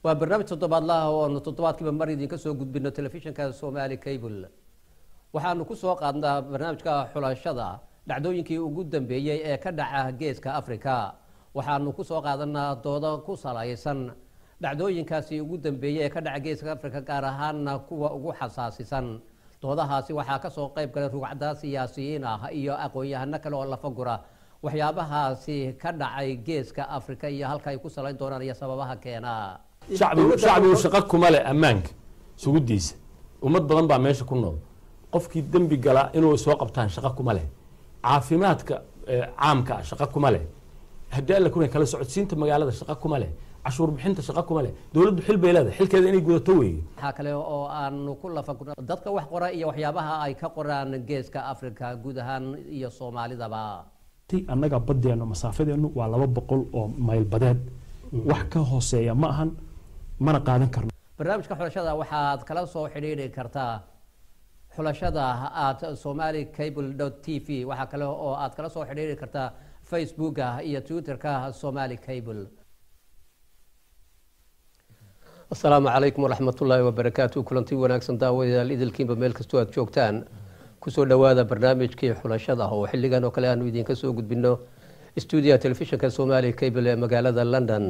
waa barnaamij toddobaadlaha oo aanu toddobaadkiiba mar idinka soo gudbino telefishinka somali cable waxaanu ku soo qaadnaa barnaamijka xulashada dhacdooyinkii ugu dambeeyey ee ka dhaca geeska africa waxaanu ku soo qaadanaa doodo ku salaysan dhacdooyinkaasi ugu dambeeyey ee ka dhaca geeska africa gaar ahaana kuwa ugu xasaasisan doodahaasi waxaa kasoo qayb galay rugcda siyaasiyiin ah iyo aqoon-yahano kale oo lafagura waxyaabahaasi ka dhacay geeska africa iyo halka ay ku salayn doonaan iyo sababaha keena shacbigu shacbigu shaqo kuma leh ammaanka sugudiisa ummad badan baa meesha ku nool qofkii dembi gala inuu soo qabtaan shaqo kuma leh caafimaadka caamka ah shaqo kuma leh haddii alla kuna kala socodsiinta magaalada shaqo kuma leh cashuur bixinta shaqo kuma leh dowladdu xil bay leedahay xilkeeda inay gudato weeye waxaa kale oo aanu ku lafagurna dadka wax qora iyo waxyaabaha ay ka qoraan geeska africa guud ahaan iyo soomaalidaba annaga badeenu masaafadeenu waa laba boqol oo mayl badeed wax ka hooseeya ma ahan mana qaadan karno barnaamijka xulashada waxaad kala soo xidhiidhi kartaa xulashada at somali cable t v waxaa kale oo aad kala soo xidhiidhi kartaa facebooka iyo twitterka somali cable asalaamu calaykum waraxmatullaahi wabarakaatu kulanti wanaagsan daawadayaal idilkiinba meel kastoo aad joogtaan kusoo dhowaada barnaamijkii xulashada oo xilligan oo kale aanu idinka soo gudbino stuudiyaha telefishinka somali cable ee magaalada london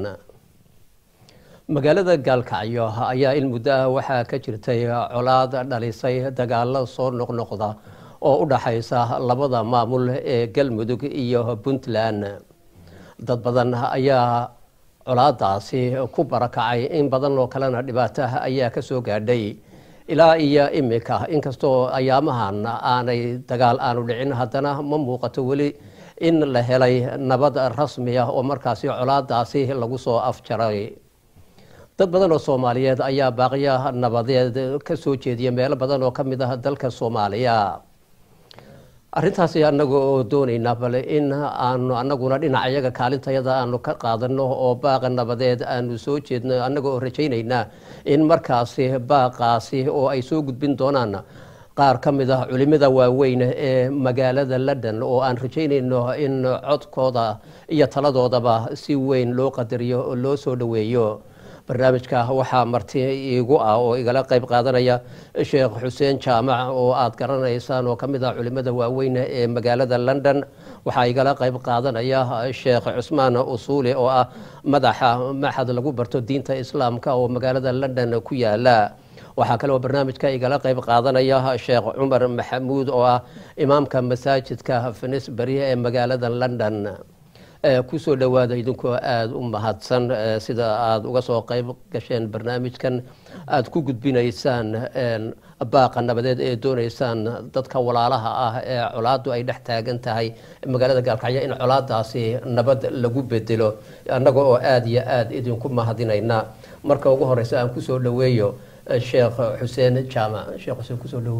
magaalada gaalkacyo ayaa in muddo ah waxaa ka jirtay colaad dhalisay dagaalo soo noqnoqda oo u dhaxaysa labada maamul ee galmudug iyo puntland dad badan ayaa colaadaasi ku barakacay in badan oo kalena dhibaato ayaa kasoo gaadhay ilaa iyo imika inkastoo ayaamahan aanay dagaal aanu dhicin haddana ma muuqato weli in la helay nabad rasmi ah oo markaasi colaadaasi lagu soo afjaray dad badan oo soomaaliyeed ayaa baaqya nabadeed ka soo jeediya meelo badan oo ka mid ah dalka soomaaliya arrintaasi anaga oo doonaynaa bale in aanu anaguna dhinaca iyaga kaalintayada aanu ka qaadano oo baaqa nabadeed aanu soo jeedno annaga oo rajaynaynaa in markaasi baaqaasi oo ay soo gudbin doonaan qaar ka mid ah culimada waaweyn ee magaalada london oo aan rajaynayno in codkooda iyo taladoodaba si weyn loo qadariyo oo loo soo dhoweeyo barnaamijka waxaa marti iigu ah oo igala qayb qaadanaya sheekh xuseen jaamac oo aad garanaysaan oo kamid ah culimada waaweyn ee magaalada london waxaa igala qayb qaadanaya sheekh cusmaan usuuli oo ah madaxa maxad lagu barto diinta islaamka oo magaalada london ku yaala waxaa kale oo barnaamijka igala qayb qaadanaya sheekh cumar maxamuud oo ah imaamka masaajidka finisberi ee magaalada london kusoo dhowaada idinkoo aada u mahadsan sida aada uga soo qayb gasheen barnaamijkan aada ku gudbinaysaan baaqa nabadeed ee doonaysaan dadka walaalaha ah ee colaadu ay dhex taagan tahay magaalada gaalkacyo in colaadaasi nabad lagu bedelo annaga oo aada iyo aada idinku mahadinayna marka ugu horeysa aan kusoo dhoweeyo sheekh xuseen jaamac sheekh xuseen kusoo dhowo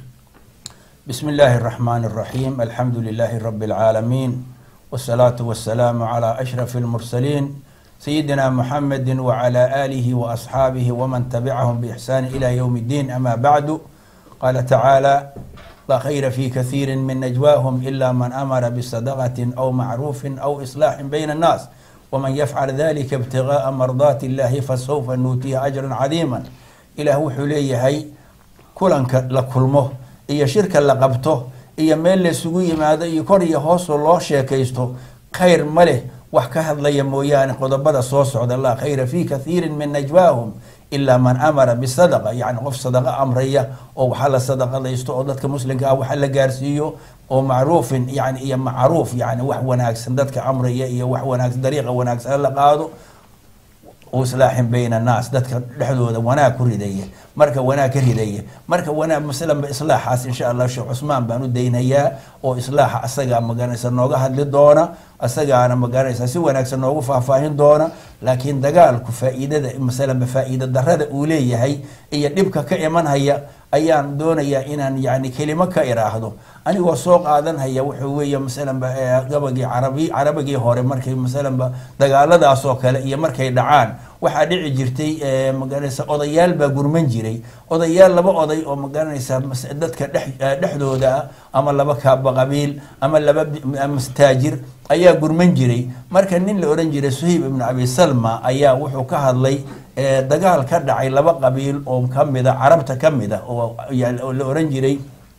بسم الله الرحمن الرحيم الحمد لله رب العالمين والصلاة والسلام على أشرف المرسلين سيدنا محمد وعلى آله وأصحابه ومن تبعهم بإحسان إلى يوم الدين أما بعد قال تعالى لا خير في كثير من نجواهم إلا من أمر بصدقة أو معروف أو إصلاح بين الناس ومن يفعل ذلك ابتغاء مرضات الله فسوف نؤتيه أجرا عظيما إلى هو حليه كلنك لكلمه إيا شركة لقبته iyo meel laysugu yimaado iyo kor iyo hoosoo loo sheekaysto khayr ma leh wax ka hadlaya mooyaane qodobada soo socda laa khayra fi kathiirin min najwaahum ilaa man amara bisadaqa yacni qof sadaqa amraya oo waxa la sadaqadaysto oo dadka muslimka ah waxa la gaarsiiyo oo macruufin yani iyo macruuf yani wax wanaagsan dadka amraya iyo wax wanaagsan dariiqa wanaagsan la qaado islaaxin bayna annaas dadka dhexdooda wanaag ku ridaya marka wanaag ka ridaya marka wanaag masalanba islaaxaas insha allah sheekh cusmaan baan u daynayaa oo islaaxa asagaa magaranaysa nooga hadli doona asagaana magaranaysa si wanaagsan noogu faahfaahin doona laakiin dagaalku faa'iidada masalanba faa'iida darada uu leeyahay iyo dhibka ka imanhaya ayaan doonayaa inaan yani kelimo ka iraahdo anigoo soo qaadanhaya wuxuu weeye masalanba gabagii carabi carabigii hore markay masalanba dagaaladaas oo kale iyo markay dhacaan waxaa dhici jirtay eh, magaranaysa odayaal baa gurman jiray odayaal laba oday oo magaranaysa mas- dadka dhex- eh, dhexdooda ah ama laba kaaba qabiil ama laba bi- ama taajir ayaa gurman jiray marka nin la ohan jiray suhayb ibnu abi salma ayaa wuxuu ka hadlay eh, dagaal ka dhacay laba qabiil oo kamida carabta ka mid a oo ya- oo la ohan jiray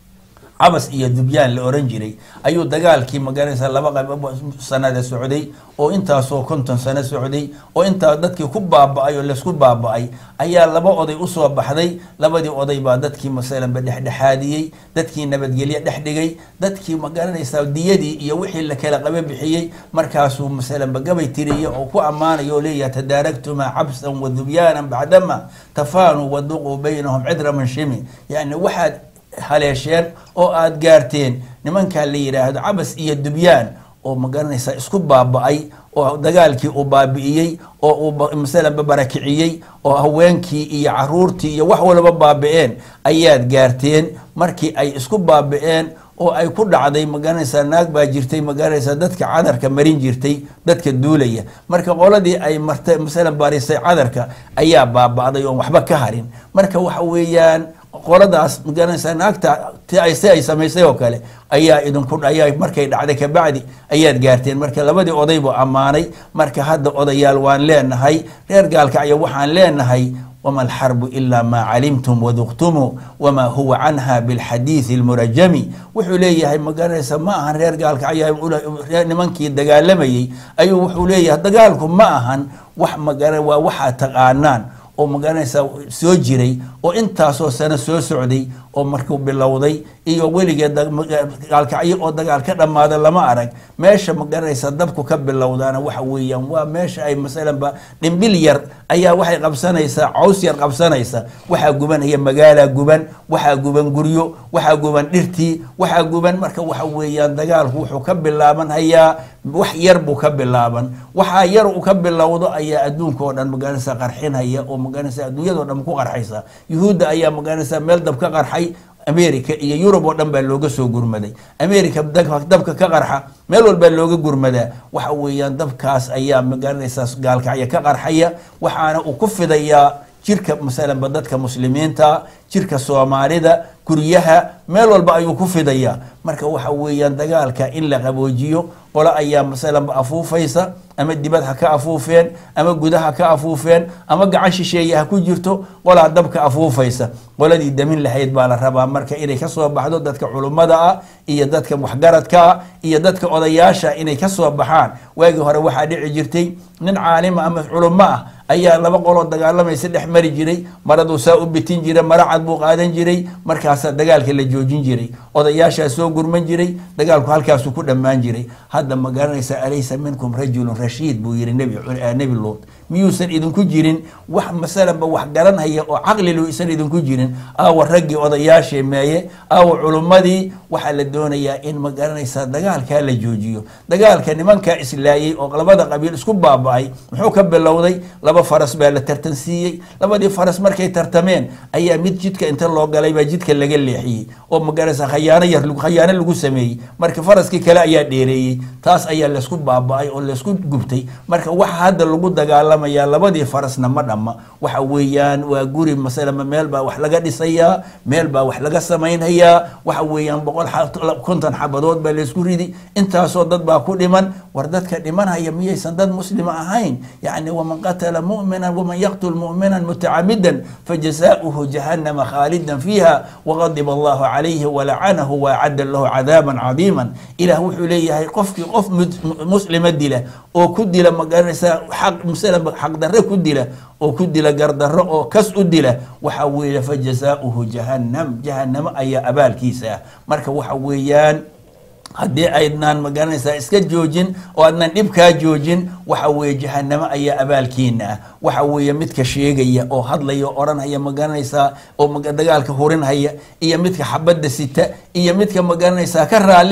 cabas iyo dubyaan la oran jiray ayuu dagaalkii magaranaysa laba qab sanada socday oo intaasoo konton sano socday oo intaa dadkii ku baaba-ay oo laysku baaba-ay ayaa laba oday usoo baxday labadii oday baa dadkii masalanba dhexdhexaadiyey dadkii nabadgelye dhex dhigay dadkii magaranaysa diyadii iyo wixii la kala qaba bixiyey markaasuu masalanba gabay tiriye oo ku ammaanayo oo leeyahay tadaaragtumaa cabsan wa dubyaanan bacdama tafaanuu waduquu baynahum cidra manshimi yani waxaad haleesheen oo aada gaarteen nimankaa la yidhaahdo cabas iyo dubyaan oo magaranaysa isku baaba-ay oo dagaalkii uu baabi'iyey oo uu ba- masalanba barakiciyey oo haweenkii iyo caruurtii iyo wax walba baabi-een ayaad gaarteen markii ay isku baabi-een oo ay ku dhacday magaranaysaa naag baa jirtay magaranaysaa dadka cadarka marin jirtay dadka duulaya marka qoladii ay martay masalan barisay cadarka ayaa baaba'day oon waxba ka harin marka waxa weeyaan qoladaas magaranaysaa naagta ti ay si ay samaysay oo kale ayaa idinku ayaa markay dhacday kabacdi ayaad gaarteen marka labadii oday buu ammaanay marka hadda odayaal waan leenahay reer gaalkacyo waxaan leenahay wma alxarbu ila ma calimtum waduqtumuu wama huwa canha bilxadiidi almurajami wuxuu leeyahay magaranaysa ma ahan reer gaalkacyo reer nimankii dagaalamayey ayuu wuxuu leeyahay dagaalku ma ahan wax magara waa waxaa taqaanaan oo magaranaysa soo jiray oo intaasoo sano soo socday oo markuu bilowday iyo weligeed da- maga- gaalkacyo oo dagaal ka dhammaada lama arag meesha magaranaysa dabku ka bilowdaana waxa weeyaan waa meesha ay masalanba dhimbil yar ayaa waxay qabsanaysaa caws yar qabsanaysa waxaa gubanaya magaalaa guban waxaa guban guryo waxaa guban dhirtii waxaa guban marka waxa weeyaan dagaalku wuxuu ka bilaaban hayaa wax yar buu ka bilaaban waxaa yar uu ka bilowdo ayaa adduunka oo dhan magaranaysa qarxinhaya oo magaranaysa adduunyadao dhan ku qarxaysa yuhuudda ayaa magaranaysa meel dab ka qarxay america iyo yurub oo dhan baa looga soo gurmaday america dab- dabka ka qarxa meel walbaa looga gurmadaa waxa weeyaan dabkaas ayaa magaranaysaa gaalkacyo ka qarxaya waxaana uu ku fidayaa jirka masalanba dadka muslimiinta jirka soomaalida guryaha meel walba ayuu ku fidayaa marka waxa weeyaan dagaalka in la qaboojiyo qolo ayaa masalanba afuufaysa ama dibad ha ka afuufeen ama gudaha ka afuufeen ama gacan shisheeye ha ku jirto qolaa dabka afuufaysa qoladii damin lahayd baa la rabaa marka inay kasoo baxdo dadka culummada ah iyo dadka waxgaradka ah iyo dadka odayaasha inay kasoo baxaan waagii hore waxaa dhici jirtay nin caalima ama culummo ah ayaa laba qoloo dagaalamaysa dhex mari jiray maraduu saa u bitin jiray mara cad buu qaadan jiray markaasaa dagaalka la joojin jiray odayaashaa soo gurman jiray dagaalku halkaasuu ku dhammaan jiray hadda ma garanaysa alaysa minkum rajulun rashiid buu yihi nebi eh, nebi luut miyuusan idinku jirin wax masalanba wax garanhaya oo caqlilu isan idinku jirin aawa raggii odayaashii meeye aawa culummadii waxaa la doonayaa in ma garanaysaa dagaalkaa la joojiyo dagaalka nimankaa islaayey oo labada qabiil isku baaba-ay muxuu ka bilowday laba faras baa la tartansiiyey labadii faras markay tartameen ayaa mid jidka inta loo galay baa jidka laga leexiyey oo magaranaysa khayaano yar khayaano lagu sameeyey marka faraskii kale ayaa dheereeyey taas ayaa laysku baaba-ay oo laysku gubtay marka waxa hadda lagu dagaalamayaa labadii farasna ma dhamma waxa weeyaan waa guri masalama meel baa wax laga dhisayaa meel baa wax laga samaynhayaa waxa weeyaan boqol xa- konton xabadood baa laysku ridi intaasoo dad baa ku dhiman war dadka dhimanhaya miyaysan dad muslima ahayn yani waman qatala mu'mina waman yaqtul mu'mina mutacamidan fajazaؤuhu jahannama khaalidan fiiha waqadiba allahu calayhi walacanahu waacadda lahu cadaaban cadiima ilah wuxuu leeyahay qofkii qof mud- muslima dila oo ku dila magaranaysaa xaq masalan xaqdarre ku dila oo ku dila gardarro oo kas u dila waxa weeye fajazaؤuhu jahannam jahannamo ayaa abaalkiisa ah marka waxa weeyaan haddii aydnaan magaranaysaa iska joojin oo aadnan dhibkaa joojin waxa weeye jahanamo ayaa abaalkiina ah waxa weeye midka sheegaya oo hadlaya oo odhanhaya magaranaysaa oo maga- dagaalka hurinhaya iyo midka xabadda sita iyo midka magaranaysaa ka raalli ah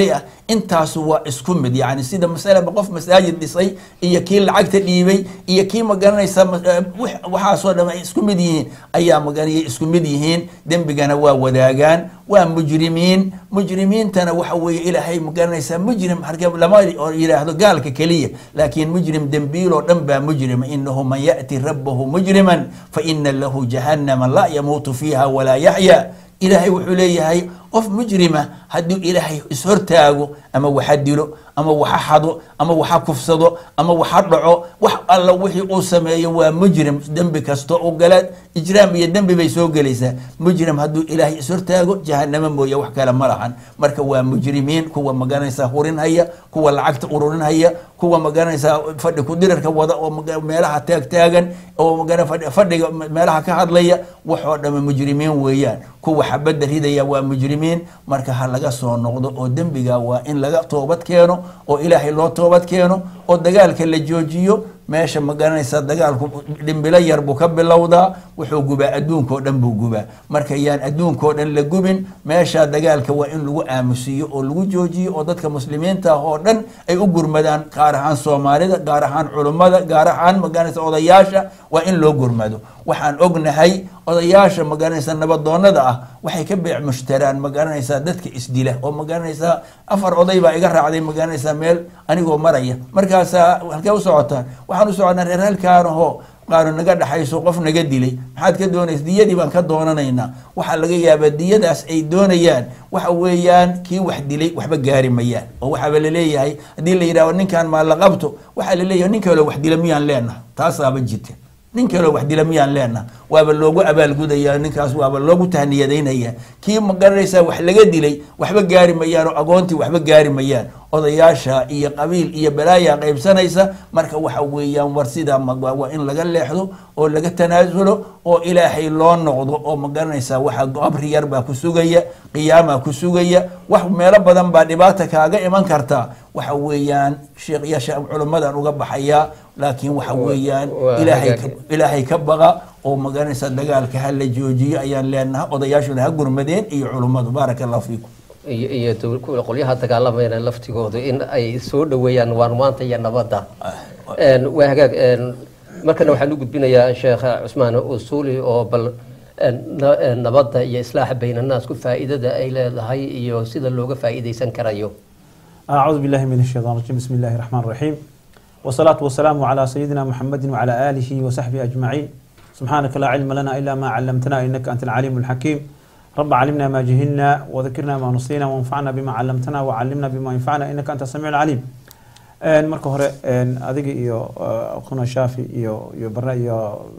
intaasu waa isku mid yani sida masalaba qof masaajid dhisay iyo kii lacagta dhiibay iyo kii magaranaysa ma- eh, wix- waxaasoo dhan ay isku mid yihiin ayaa maganaya isku mid yihiin dembigana waa wadaagaan waa mujrimiin mujrimiintana waxa weeye ilaahay magaranaysaa mujrim harge lama oo yidhaahdo gaalka keliya laakiin mujrim dembiil oo dhan baa mujrima inahu man ya'ti rabbahu mujriman fa ina lahu jahannama laa yamuutu fiiha walaa yaxya ilaahay wuxuu leeyahay qof mujrima hadduu ilaahay ishortaago ama waxa dilo ama waxa xado ama waxa kufsado ama waxa dhaco wax alla wixii uu sameeyo waa mujrim dembi kasto u gala ijraam iyo dembi bay soo gelaysaa mujrim hadduu ilaahay ishortaago jahanamo mooye wax kale ma lahan marka waa mujrimiin kuwa magaranaysaa hurinhaya kuwa lacagta ururinhaya kuwa magaranaysaa fadhi kudirarka wada oo maga- meelaha taagtaagan oo magara fadhi- fadhiga meelaha ka hadlaya waxoo dhama mujrimiin weeyaan kuwa xabadda ridaya waa mujrimiin marka ha laga soo noqdo oo dembiga waa in laga toobad keeno oo ilaahay loo toobad keeno oo dagaalka la joojiyo meesha magaranaysa dagaalku dhimbilo yar buu ka bilowdaa wuxuu gubaa adduunkao dhan buu gubaa marka yaan adduunkao dhan la gubin meesha dagaalka waa in lagu aamusiyo oo lagu joojiyo oo dadka muslimiinta ah oo dhan ay u gurmadaan gaar ahaan soomaalida gaar ahaan culummada gaar ahaan magaranaysa odayaasha waa in loo gurmado waxaan ognahay odayaasha magaranaysa nabadoonada ah waxay ka beec mushtaraan magaranaysaa dadka isdila oo magaranaysaa afar oday baa iga raacday magaranaysaa meel anigoo maraya markaasaa halkee u socotaan waxaan u soconaa reer halkaanahoo qaanu naga dhaxayso qof naga dilay maxaad ka doonaysa diyadii baan ka doonanaynaa waxaa laga yaabaa diyadaas ay doonayaan waxa weeyaan kii wax dilay waxba gaari mayaan oo waxaaba laleeyahay haddii la yidhahdo ninkan maa la qabto waxaa laleeyahay nin kaloo wax dila miyaan leenaha taasaaba jirta nin kaloo wax dila miyaan leenaha waaba loogu abaalgudaya ninkaas waaba loogu tahniyadaynaya kii magaranaysaa wax laga dilay waxba gaari mayaan oo agoontii waxba gaari mayaan odayaasha iyo qabiil iyo balaaya qaybsanaysa marka waxa weeyaan war sidaa ma- waa waa in laga leexdo oo laga tanaasulo oo ilaahay loo noqdo oo magaranaysaa waxa qabri yar baa ku sugaya qiyaamaa ku sugaya wax meelo badan baa dhibaata kaaga iman kartaa waxa weeyaan sheekhyasha culummadan uga baxayaa laakiin waxa weeyaan waa ilaahay hagaag. ka- ilaahay ka baqa oo magaranaysa dagaalka ha la joojiyo ayaan leenahay odayaashuna ha gurmadeen iyo culummadu baaraka allahu fiikum iyo iyo dowl- kuwa qolyaha dagaalamayna laftigoodu in ay soo dhoweeyaan waarmaanta iyo nabadda Een, waa hagaag een, markana waxaan u gudbinayaa sheekh cusmaan usuuli oo bal een, na- een, nabadda iyo islaaxa baynannaasku faa'iidada ay leedahay iyo sida looga faa'iidaysan karayo أعوذ بالله من الشيطان الرجيم بسم الله الرحمن الرحيم والصلاة والسلام على سيدنا محمد وعلى آله وصحبه أجمعين سبحانك لا علم لنا إلا ما علمتنا إنك أنت العليم الحكيم رب علمنا ما جهلنا وذكرنا ما نصينا وانفعنا بما علمتنا وعلمنا بما ينفعنا إنك أنت السميع العليم een marka hore een adiga iyo quna shaafi iyo iyo barre iyo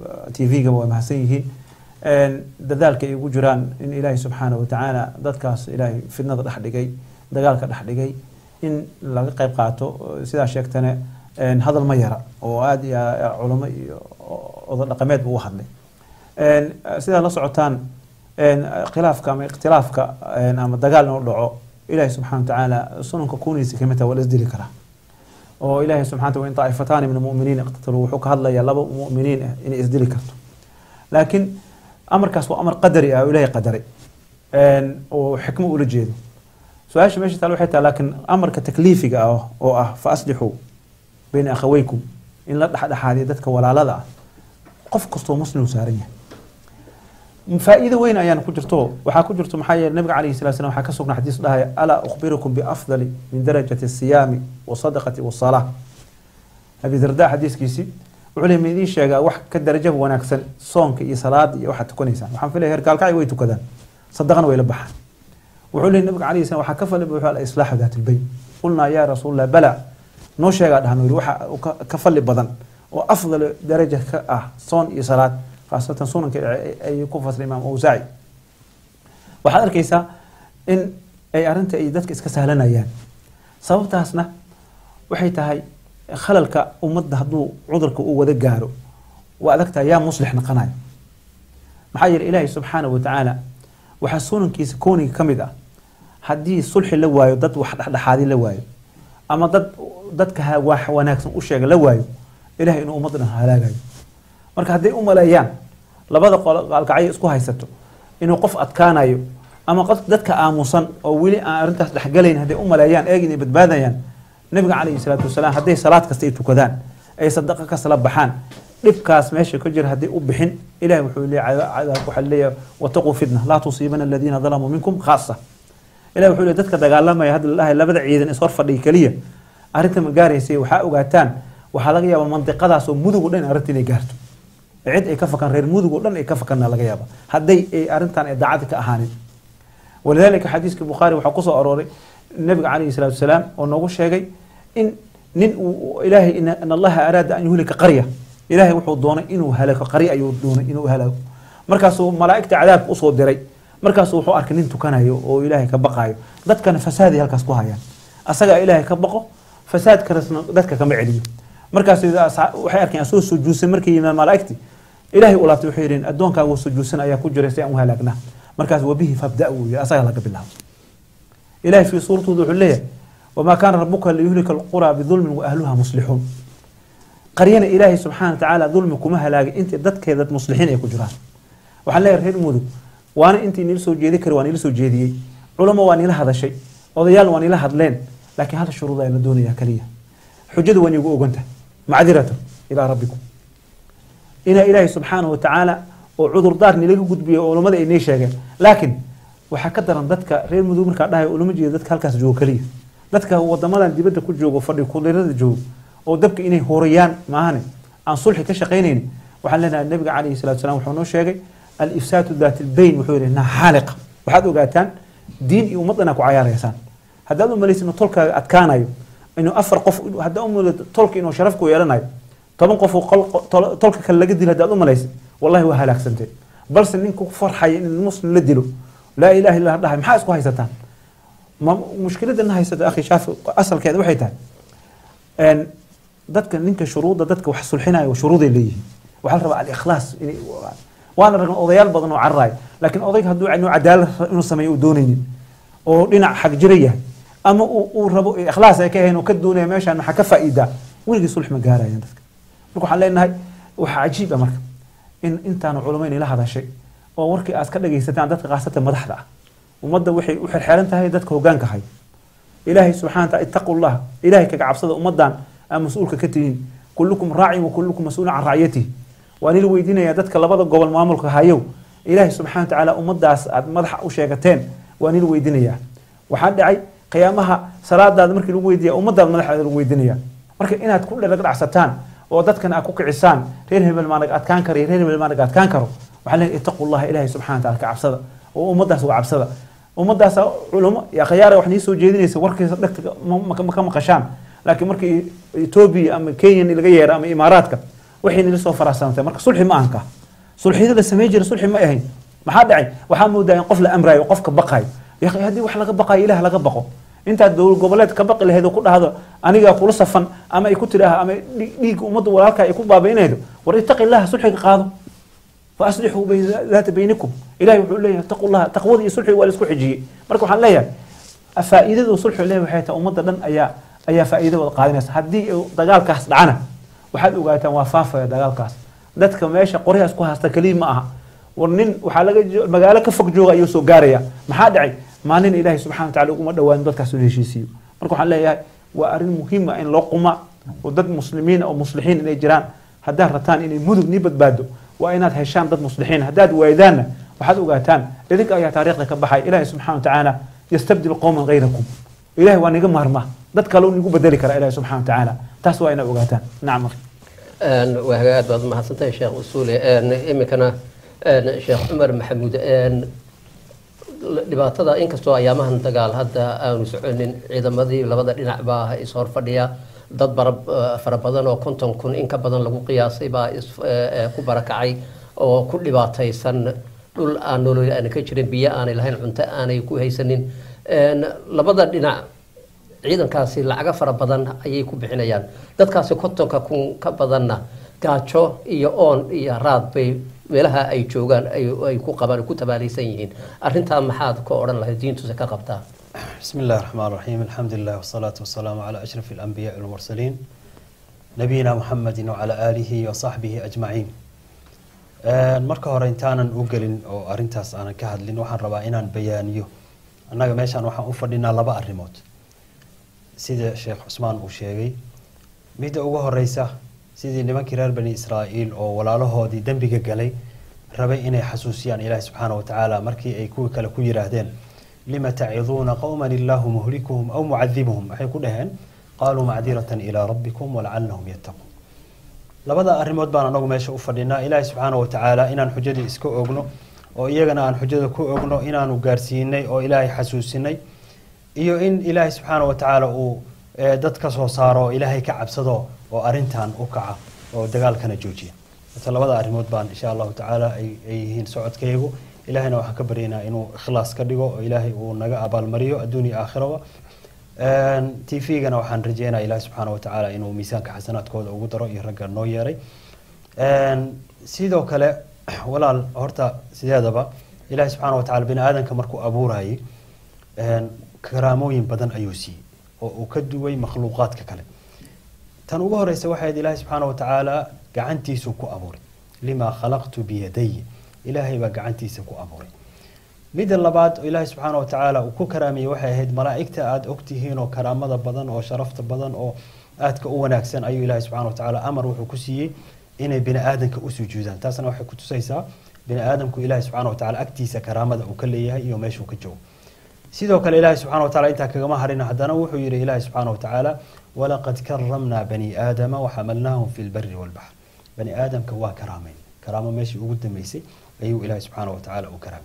tv-ga waa mahadsan yihiin een dadaalka ay ugu jiraan in ilaahay subxaana wa tacaala dadkaas ilaahay fidnada dhex dhigay dagaalka dhex dhigay in laga qayb qaato sidaa sheegtane een hadal ma yara oo aada iyo aad culamo iyo odo dhaqameed buu u hadlay een sidaa la socotaan een khilaafka ama ikhtilaafka een ama dagaal inuu dhaco ilaahay subxaana wa tacaala sunanka kuniisa kamid taha waa la isdili karaa oo ilaahay subxana wa in taa'ifataani min almu'miniin iqtataluu wuxuu ka hadlayaa laba mu'miniin ah inay isdili karto laakiin amarkaas waa amar qadari ah oo ilaahay qadaray een oo xikmo ula jeedo su-aasha meesha taal waxay tahay laakiin amarka takliifiga ah oo ah fa aslixuu bayna akhaweykum in la dhexdhexaadiyo dadka walaalada ah qof kastoo muslim uu saaran yahay faa'iido weyn ayaan ku jirto waxaa ku jirto maxaa yeele nabiga calayhi salatu salam waxaa ka sugnaa xadiis dhahaya alaa ukhbirukum biafdali min darajati asiyaami wasadaqati wasalaa abi darda xadiiskiisii wuxuu leeyahy ma idiin sheegaa wax ka darajo wanaagsan soonka iyo salaada iyo waxaad tukanaysaan waxaan filaya heer gaalkacay way tukadaan sadaqana way la baxaan wuxuu leeyahy nabiga calayhi salam waxaa ka fali buuxu alislaaxu daat lbayn qulnaa yaa rasuulallah bala noo sheegaa dhahan yiri waxa uu ka- ka fali badan oo afdal daraja ka ah soon iyo salaad khaasatan sunanka ay ku fasray imaam awsaaci waxaad arkaysaa in ay arrinta ay dadka iska sahlanayaan sababtaasna waxay tahay khalalka ummadda hadduu cudurka uu wada gaaro waa adagtahay yaa muslix naqanayo maxaa yeele ilaahay subxaanahu watacaala waxaa sunankiisa kooniga ka mid ah haddii sulxi la waayo dad wax dhexdhexaadi la waayo ama dad dadka ha- wax wanaagsan u sheega la waayo ilahay inuu ummadda dhan halaagayo marka hadday u maleeyaan labada qolo qaalkacyo isku haysato inuu qof adkaanayo ama qof dadka aamusan oo weli aan arrintaas dhexgalayn hadday u maleeyaan eegin ay badbaadayaan nabiga calayhi salaatu wasalaam hadday salaad kasta ay tukadaan ay sadaqa kasla baxaan dhibkaas meesha ka jira hadday u bixin ilahi wuxuu leeyahay cadaab waxaa leeyahay wataquu fitna laa tusiibana aladiina dalamuu minkum khaasa ilahi wuxuu leeyahay dadka dagaalamaya hadda lalahay labada ciidan is hor fadhiya keliya arrinta ma gaaraysay waxaa ogaataan waxaa laga yaabaa mandiqadaas oo mudug o dhan arrinta inay gaarto cid ay ka fakan reer mudug oo dhan ay ka fakanna laga yaaba hadday ay arrintan ay daacadi ka ahaanin walidaalika xadiiska bukhaari waxaa kusoo arooray nabiga calayhi salaatu wasalaam oo noogu sheegay in nin uu ilaahay in in allaha araada an yuhlika qarya ilaahay wuxuu doonay inuu halago qarya ayuu doonay inuu halago markaasuu malaa'igta cadaabka usoo diray markaasuu wuxuu arkay nin tukanayo oo ilaahay ka baqayo dadkana fasaaday halkaas ku hayaan asagaa ilaahay ka baqo fasaadkaasna dadka kama celiyo markaas waxay arkeen asoo sujuudsan markay yimaad malaa'igti ilaahay u laabtay waxay yidheen addoonkaagu sujuudsan ayaa ku jiray si aan u halaagnaa markaas wabihi fabda wuu yidhi asaga laga bilaabo ilahay fii suuratooda wuxuu leeyahay wamaa kaana rabuka liyuhlika alquraa bidulmin wa ahluha muslixuun qaryana ilaahay subxaana watacaala dulmi kuma halaagay intii dadkeeda muslixiin ay ku jiraan waxaan leeyahay reer mudug waana intii niila soo jeedi kari waa niila soo jeediyey culamo waa niila hadashay odayaal waa niila hadleen laakiin hal shuruud ayaa la doonayaa kaliya xujadu waa niigu oganta macdiratan ilaa rabbikum inaa ilaahay subxaanahu watacaala oo cudurdaar nilaga gudbiyo oo culamada ay nii sheegeen laakiin waxaa ka daran dadka reer mudug markaa dhahay ulama jeedo dadka halkaas joogo kaliya dadka wadamadan dibadda ku joogo fadhi kudirada joogo oo dabka inay horayaan maahane aan sulxi ka shaqaynayni waxaan leenahay nabiga calayhi salatu salam wuxuu noo sheegay alifsaatu daat lbayn wuxuu yidhi naxaaliqa waxaad ogaataan diin iyo ummad inaa ku cayaaraysaan haddaad u malaysa inuu tolkaaga adkaanayo inuu afar qof haddaa u malaysa tolka inuu sharaf ku yeelanayo toban qof tolka kale laga dilo haddaad u malaysa wallahi waa halaagsanteen balse ninka ku farxaya in muslim la dilo laa ilaha illa dhahay maxaa isku haysataan ma mushkiladana haysata akhi shaafi asalkeeda waxay tahay dadka ninka shuruudda dadka wax sulxinayo shuruuday leeyihiin waxaa la rabaa alikhlaas inay waana ragna odayaal badan oo cararaaya laakiin odayga hadduu inuu cadaalad inuu sameeyo uu doonaynin oo dhinac xag jira yahay ama uu rabo ikhlaas ay ka ahayn oo ka doonaya meeshaan maxaa ka faa'iidaa weligii sulx ma gaarayaan dadka marka waxaan leenahay waxaa cajiib ah marka in intaanu culamo inay la hadashay oo warkii aad ka dhagaysataan dadka khaasatan madaxda ah ummadda waxay u xirxeeran tahay dadka hoggaanka hay ilaahay subxana wataala ittaqu llah ilaahay kaga cabsada ummaddan aa mas-uulka ka tihiin kullukum raacin wa kullukum mas-uulun can racyatihi waa nila weydiinayaa dadka labada gobol maamulka hayow ilaahay subxana watacaala ummaddaas aad madaxa u sheegateen waa nila weydiinayaa waxaa dhacay qiyaamaha salaadaada markii lagu weydiiya ummaddaad madaxeeda lagu weydiinaya marka inaad ku dhadhacsataan oo dadkan aad ku kicisaan reer hebel maanag adkaan karo iyo reer hebel maanag adkaan karo waxaa leeyahay ittaqu llaha ilaahay subxana wataala ka cabsada oo ummaddaas uga cabsada ummaddaas culamo ya khayaara wax nii soo jeedinaysa warkiisa dhegta ma ka maqashaan laakiin markii etoobiya ama kenya laga yeero ama imaaraadka waxay nila soo faraasantay marka sulxi ma ahanka sulxiyada la samey jira sulxi ma ahayn maxaa dhacay waxaa moodaa in qof la amraayo qofka baqayo ya haddii wax laga baqayo ilaah laga baqo intaad dowlad goboleed ka baqi lahayd oo ku dhahdo anigaa kula safan ama ay ku tidhaaha ama dhiigga ummadda walaalka ay ku baabaynaydo war ittaqi illaha sulxiga qaado fa aslixuu daata baynikum ilahay wuxuu leeyahay ittaqu llaha taqwada iyo sulxiga waa la isku xijiyey marka waxaan leeyahay faa'iidada sulxu leeyahay waxay tahay ummadda dhan ayaa ayaa faa'iida wada qaadanaysa haddii dagaalkaas dhacana waxaad ogaataan waa faafaya dagaalkaas dadka meesha qoryahaas ku haasta keliya ma aha war nin waxaa laga magaalo ka fog jooga ayuu soo gaaraya maxaa dhacay maalin ilaahay subxana wa tacala uguma dhawaan dadkaas ula heshiisiiyo marka waxaan leeyahay waa arrin muhiima in loo quma oo dad muslimiin oo muslixiin inay jiraan haddaad rataan inay mudug nii badbaado waa inaad heshaan dad muslixiin haddaad waaydaanna waxaad ogaataan idinka ayaa taariikhda ka baxay ilaahay subxana wa tacaala yastabdil qowman gayrakum ilahay waa niga maarma dad kale u nigu bedeli kara ilahi subxana wa tacaala taas waa inaad ogaataan nacam akhi waa hagaag baad mahadsantahay sheekh usuule iminkana sheekh cumar maxamuud dhibaatada inkastoo ayaamahan dagaal hadda aanu soconin ciidamadii labada dhinac baa ishor fadhiya dad fara badan oo konton kun in ka badan lagu qiyaasay baa ku barakacay oo ku dhibaataysan dhul aan nolol aan ka jirin biyo aanay lahayn cunto aanay ku haysanin labada dhinac ciidankaasi lacago fara badan ayay ku bixinayaan dadkaasi kontonka kun ka badanna gaajo iyo oon iyo raad bay meelaha ay joogaan ay ku qabaan ku tabaalaysan yihiin arrintaa maxaad ka odhan lahayd diintuse ka qabtaa بسم الله الرحمن الرحيم الحمد لله والصلاة والسلام على أشرف الأنبياء والمرسلين نبينا محمد وعلى آله وصحبه أجمعين Een, marka hore intaanan u gelin oo arintaas aanan ka hadlin waxaan rabaa inaan bayaaniyo annaga meeshaan waxaan u fadhinaa laba arrimood sida sheekh cusmaan uu sheegay midda ugu horeysa sidii nimankii reer bani israa'iil oo walaalahoodii dembiga galay rabay inay xasuusiyaan ilaahi subxaana wa tacaala markii ay kuwii kale ku yidhaahdeen lima taciduuna qowman illaahu muhlikuhum aw mucadibuhum waxay ku dhaheen qaaluu macdiratan ilaa rabbikum walacalahum yattaquun labada arrimood baan anagu meesha u fadhinaa ilaahi subxaana wa tacaala inaan xujadii iska ogno oo iyagana aan xujada ku ogno inaanu gaarsiinay oo ilaahay xasuusinay iyo in ilaahay subxaana wa tacaala uu eh, dad ka soo saaro oo ilaahay ka cabsado oo arintan u kaca oo dagaalkana joojiya marka labada arrimood baan insha allahu tacaala ay ay yihiin socodkaygu ilaahayna waxaan ka baryaynaa inuu ikhlaas ka dhigo oo ilaahay uu naga abaalmariyo adduun iyo aakhiraba t v-gana waxaan rajeynaya ilaahi subxaana wa tacaala inuu miisaanka xasanaadkooda ugu daro iyo ragga noo yeeray Een, sidoo kale walaal horta sideedaba ilaahi subxaana wa tacaala bini aadamka markuu abuurayay een, karaamooyin badan ayuu siiyey oo uu ka duway makhluuqaadka kale tan ugu horeysa waxay ahayd ilaahi subxaana wa tacaala gacantiisuu ku abuuray limaa khalaqtu biyadayi ilaahay baa gacantiisa ku abuuray midda labaad oo ilaahi subxaana wa tacaala uu ku karaamiyey waxay ahayd malaa'igta aada ogtihiin oo karaamada badan oo sharafta badan oo aadka u wanaagsan ayuu ilaahi subxaana wa tacaala amar wuxuu ku siiyey inay bini aadanka u sujuudaan taasna waxay ku tusaysaa bini aadamku ilaahi subxaana wa tacaala agtiisa karaamada uu ka leeyahay iyo meeshuu ka joogo sidoo kale ilaahi subxaana wa tacaala intaa kagama harin haddana wuxuu yidhi ilaahi subxaana wa tacaala walaqad karamnaa bani aadama waxamalnaahum fi lbari walbaxr bani aadamka waa karaamayn karaamo meeshii ugu dambeysay ayuu ilaahi subxaana wa tacaala u karaamay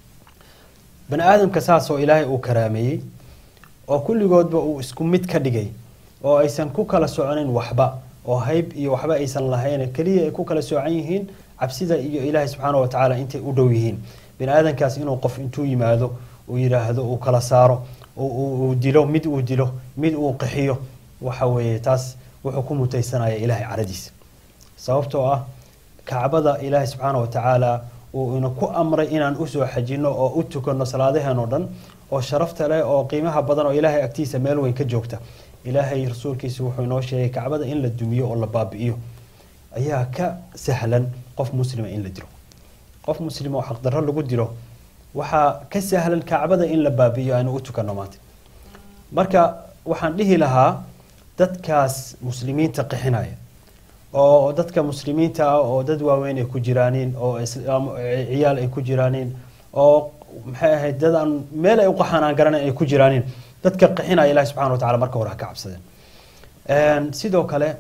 bani aadamka saasoo ilaahay uu karaameeyey oo kulligoodba uu isku mid ka dhigay oo aysan ku kala soconin waxba oo hayb iyo waxba aysan lahayn keliya ay ku kala soocan yihiin cabsida iyo ilaahay subxaana wa tacaala intay u dhow yihiin bini aadamkaas inuu qof intuu yimaado uu yidhaahdo uu kala saaro uu- uu uu dilo mid uu dilo mid uu qixiyo waxa weeye taas wuxuu ku mutaysanaya ilaahay caradiisa sababtoo ah kacbada ilaahay subxaana wa tacaala uu ina ku amray inaan usoo xajino oo u tukano salaadaheen oo dhan oo sharafta leh oo qiimaha badan oo ilaahay agtiisa meel weyn ka joogta ilaahay rasuulkiisa wuxuu inoo sheegay kacbada in la dumiyo oo la baabi'iyo ayaa ka sahlan qof muslima in la dilo qof muslima oo xaqdarro lagu dilo waxaa ka sahlan kacbada in la baabi'iyo aynu u tukano maanta marka waxaan dhihi lahaa dadkaas muslimiinta qixinaya oo dadka muslimiinta ah oo dad waaweyn ay ku jiraaniin oo islaam ciyaal ay ku jiraaniin oo maxay ahayd dad aan meel ay u qaxaan aan garanayn ay ku jiraaniin dadka qixinaya ilahi subxana wa tacala marka hore ha ka cabsadeen Een, sidoo kale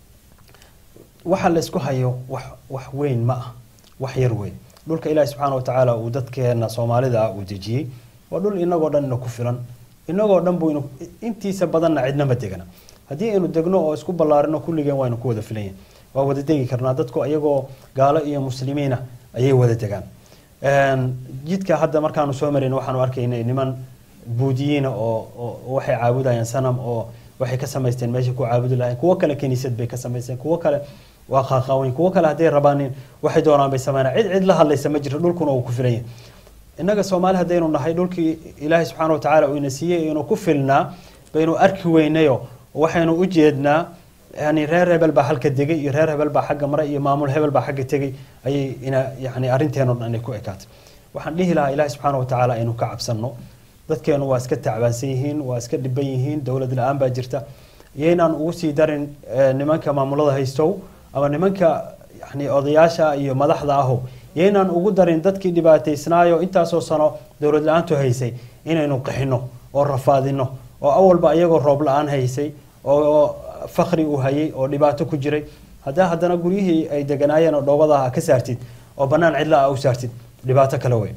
waxa la isku hayo wax wax weyn ma ah wax yar weyn dhulka ilaahi subxaana wa tacaala uu dadkeena soomaalida ah uu dejiyey waa dhul inagoo dhan ina ku filan inagoo dhan buu ina- intiisa badanna cidnama degana haddii aynu degno oo isku ballaarino kulligeen waynu ku wada filan yihin waa wada degi karnaa dadku iyagoo gaalo iyo muslimiina ayay wada degaan Een, jidka hadda markaanu soo marayn waxaanu arkaynay niman buudiyiina oo oo waxay caabudayaan sanam oo waxay ka samaysteen meesha ku caabudi lahayn kuwo kale kiniisad bay ka samaysteen kuwo kale waa qaaqaaweyn kuwo kale hadday rabaanin waxay doonaan bay sameynaa cid cid la hadlaysa ma jiro dhulkuna uu ku filan yahay innaga soomaali haddaynu nahay dhulkii ilaahay subxaana wa tacaala uu ina siiyey inuu ku filnaa baynu arki weynayo waxaynu u jeednaa yani reer hebel baa halka degay iyo reer hebel baa xagga mare iyo maamul hebel baa xagga tegay ayay ina yani arrinteeno dhan inay ku ekaatay waxaan dhihi lahaa ilaahay subxaana wa tacaala inuu ka cabsanno dadkeenu waa iska tacbaansan yihiin waa iska dhiban yihiin dowlad la-aan baa jirta iyaynaan ugu sii darin eh, nimanka maamulada haystow ama nimanka yani odayaasha iyo madaxda aho yaynaan ugu darin dadkii dhibaataysnaayo intaasoo sano dowlad la-aantu haysay inaynu qixino oo rafaadino oo awalba iyagoo roob la-aan haysay oo fakri uu hayay oo dhibaato ku jiray haddaa haddana guryihii ay deganaayeen oo dhoobada ah ka saartid oo bannaan cidla ah u saartid dhibaato kale wey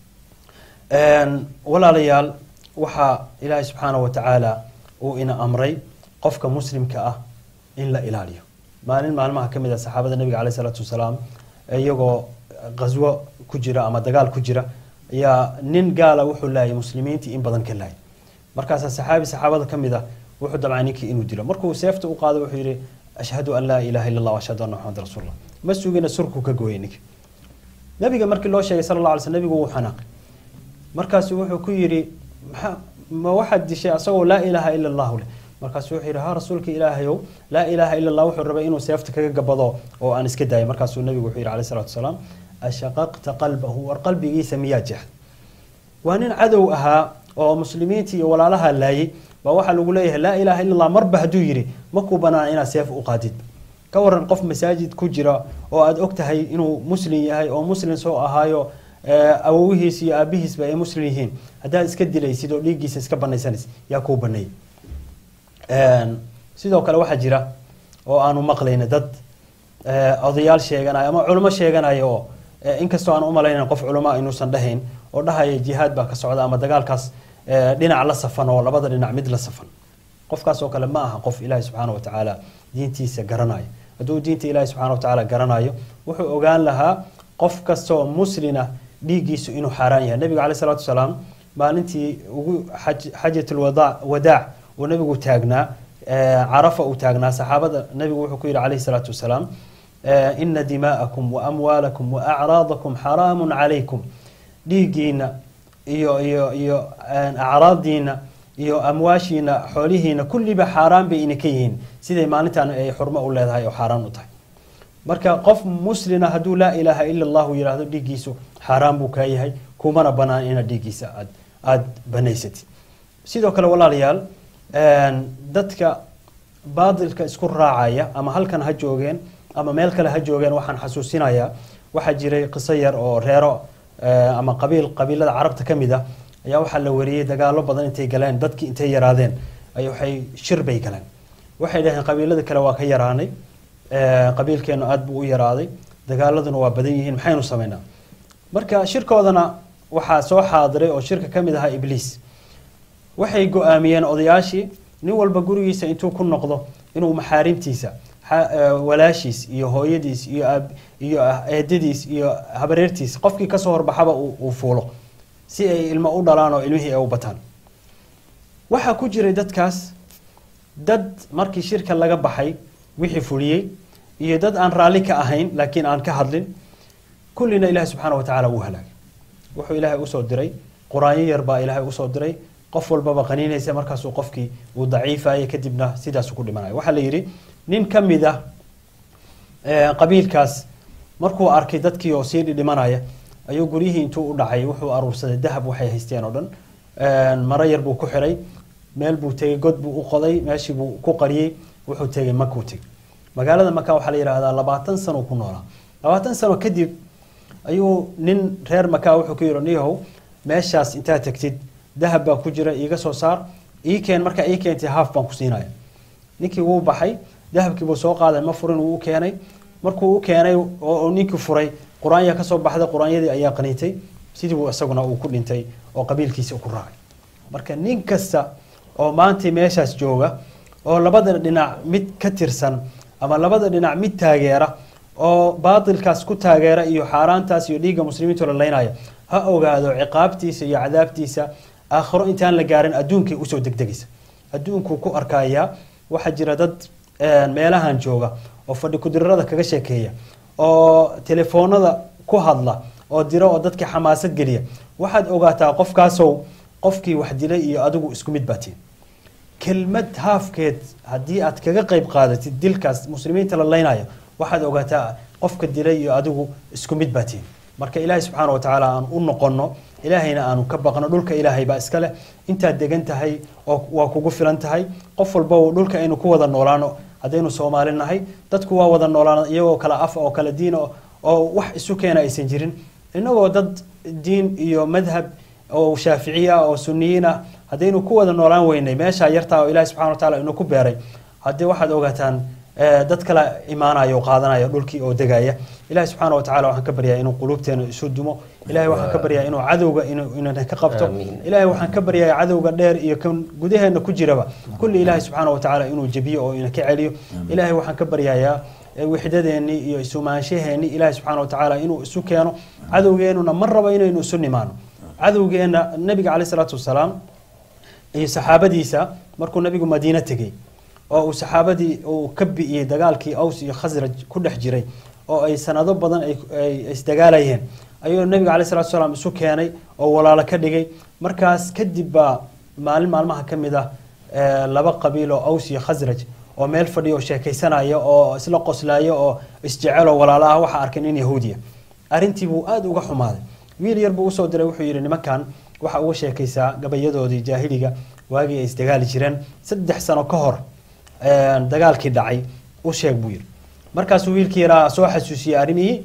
Een, walaalayaal waxaa ilaahay subxaana wa tacaala uu ina amray qofka muslimka ah in la ilaaliyo maalin maalmaha ka mid a saxaabada nabiga caleyh salaatu wasalaam iyagoo qaswo ku jira ama dagaal ku jira ayaa nin gaala wuxuu laayay muslimiintii in badan ka laayay markaasaa saxaabi saxaabada ka mid ah wuxuu damcay ninkii inuu dilo markuu seefta u qaado wuxuu yidhi ashhadu an laa ilaha illa allah ashhadu anna maxamad rasuulullah ma sugina surku ka gooyay ninki nabiga markii loo sheegay sala allah alay sl nabigu wuu xanaaqay markaasu wuxuu ku yidhi maxaa ma waxaad dishay asagoo laa ilaaha ila allahu leh markaasuu wuxuu yidhi ha rasuulka ilaahayow laa ilaaha ila allah wuxuu rabay inuu seefta kaga gabado oo aan iska daayay markaasuu nabigu wuxuu yidhi calayhi salaatu wasalaam ashaqaqta qalbahu war qalbigiisa miyaa jeexda waa nin cadow ahaa oo muslimiinta iyo walaalaha laayay baa waxaa lagu leeyahay laa ilaaha illa allah marba hadduu yidhi makuu banaan inaad seef u qaadid ka waran qof masaajid ku jira oo aada og tahay inuu muslim yahay oo muslim soo ahaayo eh, awowihiis iyo aabihiisba ay muslim yihiin haddaad iska dilaysid oo dhiiggiisa iska banaysanaysid yaa kuu baneeyay Een, sidoo kale waxaa jira oo aanu maqlayna dad eh, odayaal sheeganaya ama culimo sheeganaya oo eh, inkastoo aan umalaynan qof culimo inuusan dhahayn oo dhahaya jihaad baa ka socda ama dagaalkaas eh, dhinac la safan oo labada dhinac mid la safan qofkaas oo kale ma aha qof ilaahi subxaana wa tacaala diintiisa garanayo hadduu diinta ilaahi subxaana wa tacaala garanayo wuxuu ogaan lahaa qof kastoo muslina dhiiggiisu inuu xaaraan yahay nabiga caleyh salaatu wasalaam maalintii ugu xaj- xajatul wada- wadaac uu nabigu taagnaa eh, carafa uu taagnaa saxaabada nabigu wuxuu ku yidhi caleyhi salaatu wasalaam eh, ina dimaa'akum wa amwaalakum wa acraadakum xaraamun calaykum dhiiggiina iyo iyo iyo een, acraaddiina iyo amwaashiina xoolihiina kulliba xaaraan bay ina ka yihiin siday maalintan ay xurmo u leedahay oo xaaraan u tahay marka qof muslina hadduu laa ilaaha ila allahu yidhaahdo dhiiggiisu xaaraan buu kaa yahay kumana banaan inaad dhiiggiisa aad aada banaysatid sidoo kale walaalayaal een, dadka baadilka isku raacaya ama halkan ha joogeen ama meel kale ha joogeen waxaan xasuusinayaa waxaa jiray qiso yar oo reero eh, ama qabiil qabiilada carabta ka mid ah ayaa waxaa la wariyey dagaalo badan intay galeen dadkii intay yaraadeen ay waxay shir bay galeen waxay dhaheen qabiilada kale waa ka yaraanay eh, qabiilkeenu aad buu u yaraaday dagaaladuna waa badan yihiin maxaynu samaynaa marka shirkoodana waxaa soo xaadiray oo shirka ka mid ahaa ibliis waxay go-aamiyeen odayaashii nin walba gurigiisa intuu ku noqdo inuu maxaarimtiisa xa- eh, walaashiis iyo hooyadiis iyo aab- iyo ah- eedadiis iyo habareertiis qofkii kasoo horbaxaba uu uu fuulo si ay ilmo u dhalaan oo ilmihii ay u bataan waxaa ku jiray dadkaas dad markii shirka laga baxay wixii fuliyey iyo dad aan raalli ka ahayn laakiin aan ka hadlin kullina ilaahi subxaana wa tacaala wuu halaagay wuxuu ilaahay usoo diray quraanyo yar baa ilaahay usoo diray qof walbaba qaniinaysa markaasuu qofkii uu daciifayay kadibna sidaasu ku dhimanaya waxaa la yidhi nin ka mid ah eh, qabiilkaas markuu arkay dadkii oo sii dhidhimanaya ayuu guryihii intuu u dhacay wuxuu aruursaday dahab waxay haysteen oo dhan Een, maro yar buu ku xiray meel buu tegey god buu u qoday meeshii buu ku qariyey wuxuu tegey makuu tegey magaalada maka waxaa la yidhaahdaa labaatan sano ku noolaa labaatan sano kadib ayuu nin reer maka wuxuu ku yidhi niyahow meeshaas intaad tagtid dahab baa ku jira iiga soo saar ii keen markaa ii keentay haaf baan ku siinaya ninkii wuu baxay dahabkii buu soo qaaday ma furin wuu u keenay markuu u keenay oo oo ninkii furay qur-aanya kasoo baxday qur-aanyadii ayaa qaniintay sidii buu isaguna uu ku dhintay oo qabiilkiisa ku raacay marka nin kasta oo maanta meeshaas jooga oo labada dhinac mid ka tirsan ama labada dhinac mid taageera oo baatilkaas ku taageera iyo xaaraantaas iyo dhiigga muslimiintu la laynaya ha ogaado ciqaabtiisa iyo cadaabtiisa aakhiro intaan la gaarin adduunkay usoo degdegaysa adduunkuu ku arkayaa waxaa jira dad een, meelahan jooga oo fadhi kudirarada kaga sheekeeya oo telefoonada ku hadla oo dira oo dadka xamaasad geliya waxaad ogaataa qofkaasow qofkii wax dilay iyo adigu isku mid baatiin kelmad haafkeed haddii aad kaga qayb qaadatid dilkaas muslimiinta la laynaya waxaad ogaataa qofka dilay iyo adigu isku mid baatiin marka ilaahay subxaana wa tacaala aan u noqono ilaahayna aanu ka baqno dhulka ilaahay baa iska leh intaad degan tahay oo waa kugu filan tahay qof walba uu dhulka aynu ku wada noolaano haddaynu soomaali nahay dadku waa wada noolaan iyagoo kala af oo kala diin oo- oo wax isu keena aysan jirin innagoo dad diin iyo madhab oo shaaficiyi ah oo suniyiin ah haddaynu ku wada noolaan weynay meeshaa yartaa oo ilahi subxana wa taala inuu ku beeray haddii waxaad ogaataan eh, dad kala imaanaya oo qaadanaya dhulkii oo degaya ilahi subxaana wa tacala waxaan ka baryaa inuu quluubteena isu dumo ilahay waxaan ka baryaa inuu cadowga inuu inana ka qabto Amiin. ilaahay waxaan ka baryaa cadowga dheer iyo kan gudaheena ku jiraba kulli ilaahay subxaana wa tacaala inuu jebiyo oo ina ka celiyo ilaahay waxaan ka baryayaa eh, wixdadeennii iyo isumaanshaheennii ilaahay subxaana wa tacaala inuu isu keeno cadowgeenuna ma rabo inaynu isu nimaano cadowgeena nabiga caleyh salaatu wasalaam iyo saxaabadiisa markuu nabigu madiine tegey oo uu saxaabadii uu ka bi'iyey dagaalkii aws iyo khasraj ku dhex jiray oo ay sanado badan ay ay isdagaalayeen ayuu nabiga caleyh salatu wasalaam isu keenay oo walaalo ka dhigay markaas kadib baa maalin maalmaha ka mid ah eh, laba qabiil oo aws iyo khasraj oo meel fadhiya oo sheekaysanaya oo isla qoslaya oo isjecel oo walaalo ah waxaa arkay nin yahuudiya arrintii buu aada uga xumaaday wiil yar buu usoo diray wuxuu yidhi nimankan waxa uga sheekaysaa gabayadoodii jaahiliga waagii ay isdagaali jireen saddex sano ka hor eh, dagaalkii dhacay u sheeg buu yidhi markaasuu wiilkii yaraa soo xasuusiyey arrimihii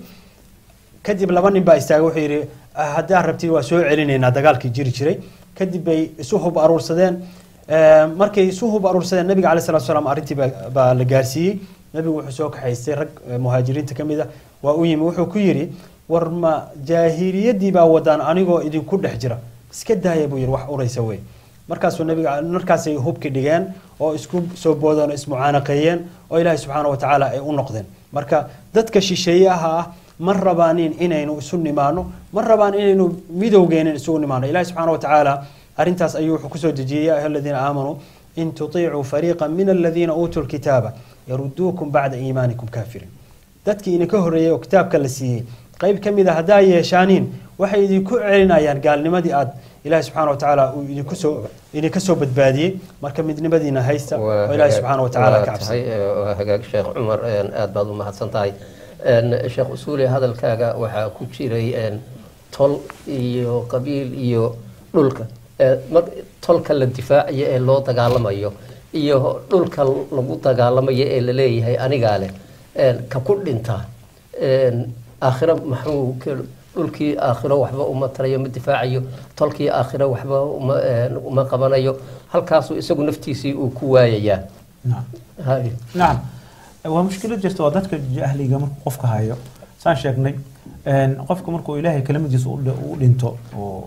kadib laba nin baa istaagay wuxuu yidhi "Ah, haddii aad rabtid waa soo celinaynaa dagaalkii jiri jiray kadib bay isu hub aruursadeen Eh, markay isu hub aruursadeen nabiga caleyh salatu salaam arrintii baa- baa la gaarsiiyey nabigu wuxuu soo kaxaystay rag eh, muhaajiriinta ka mid a waa u yimi wuxuu ku yidhi war ma jaahiliyadii baa wadaan anigoo idinku dhex jira iska daaya buu yidhi wax uraysa wey markaasuu nabiga markaasay hubki dhigeen oo isku soo boodeen oo ismucaanaqeeyeen oo ilaahay subxaana wa tacaala ay u noqdeen marka dadka shisheeyaha ah ma rabaanin inaynu isu nimaano ma rabaan inaynu midowgeenin isugu nimaano ilahi subxaana wa tacaala arrintaas ayuu wuxuu kusoo dejiyey ya ayuha aladiina aamanuu in tutiicuu fariiqa min aladiina uutuu lkitaaba yaruduukum bacda iimaanikum kaafiriin dadkii idinka horreeyey oo kitaabka la siiyey qayb ka mid a haddaa yeeshaaniin waxay idinku celinayaan gaalnimadii aad ilahi subxaana wa tacaala uu idinku soo idinka soo badbaadiyey marka midnimadiina haysta oo ilahi subxaana wa tacaala ka cabsay waa hagaag sheekh cumar een, aad baad u mahadsan tahay Een, sheekh usuuli hadalkaaga waxaa ku jiray een, tol iyo qabiil iyo dhulka Ee, mar tolka la difaacayo ee loo dagaalamayo iyo dhulka lagu dagaalamayo ee la leeyahay anigaa leh Een, ka ku dhintaa Een, aakhiro maxuu ka- dhulkii aakhiro waxba uma tarayo ma difaacayo tolkii aakhiro waxba uma een, uma qabanayo halkaasuu isagu naftiisii uu ku waayayaa نعم Hay. نعم waa mushkilad jirta waa dadka jahliga markuu qofka hayo saan sheegnay een, qofka markuu ilaahay kelimadiisa u dhi- u dhinto oo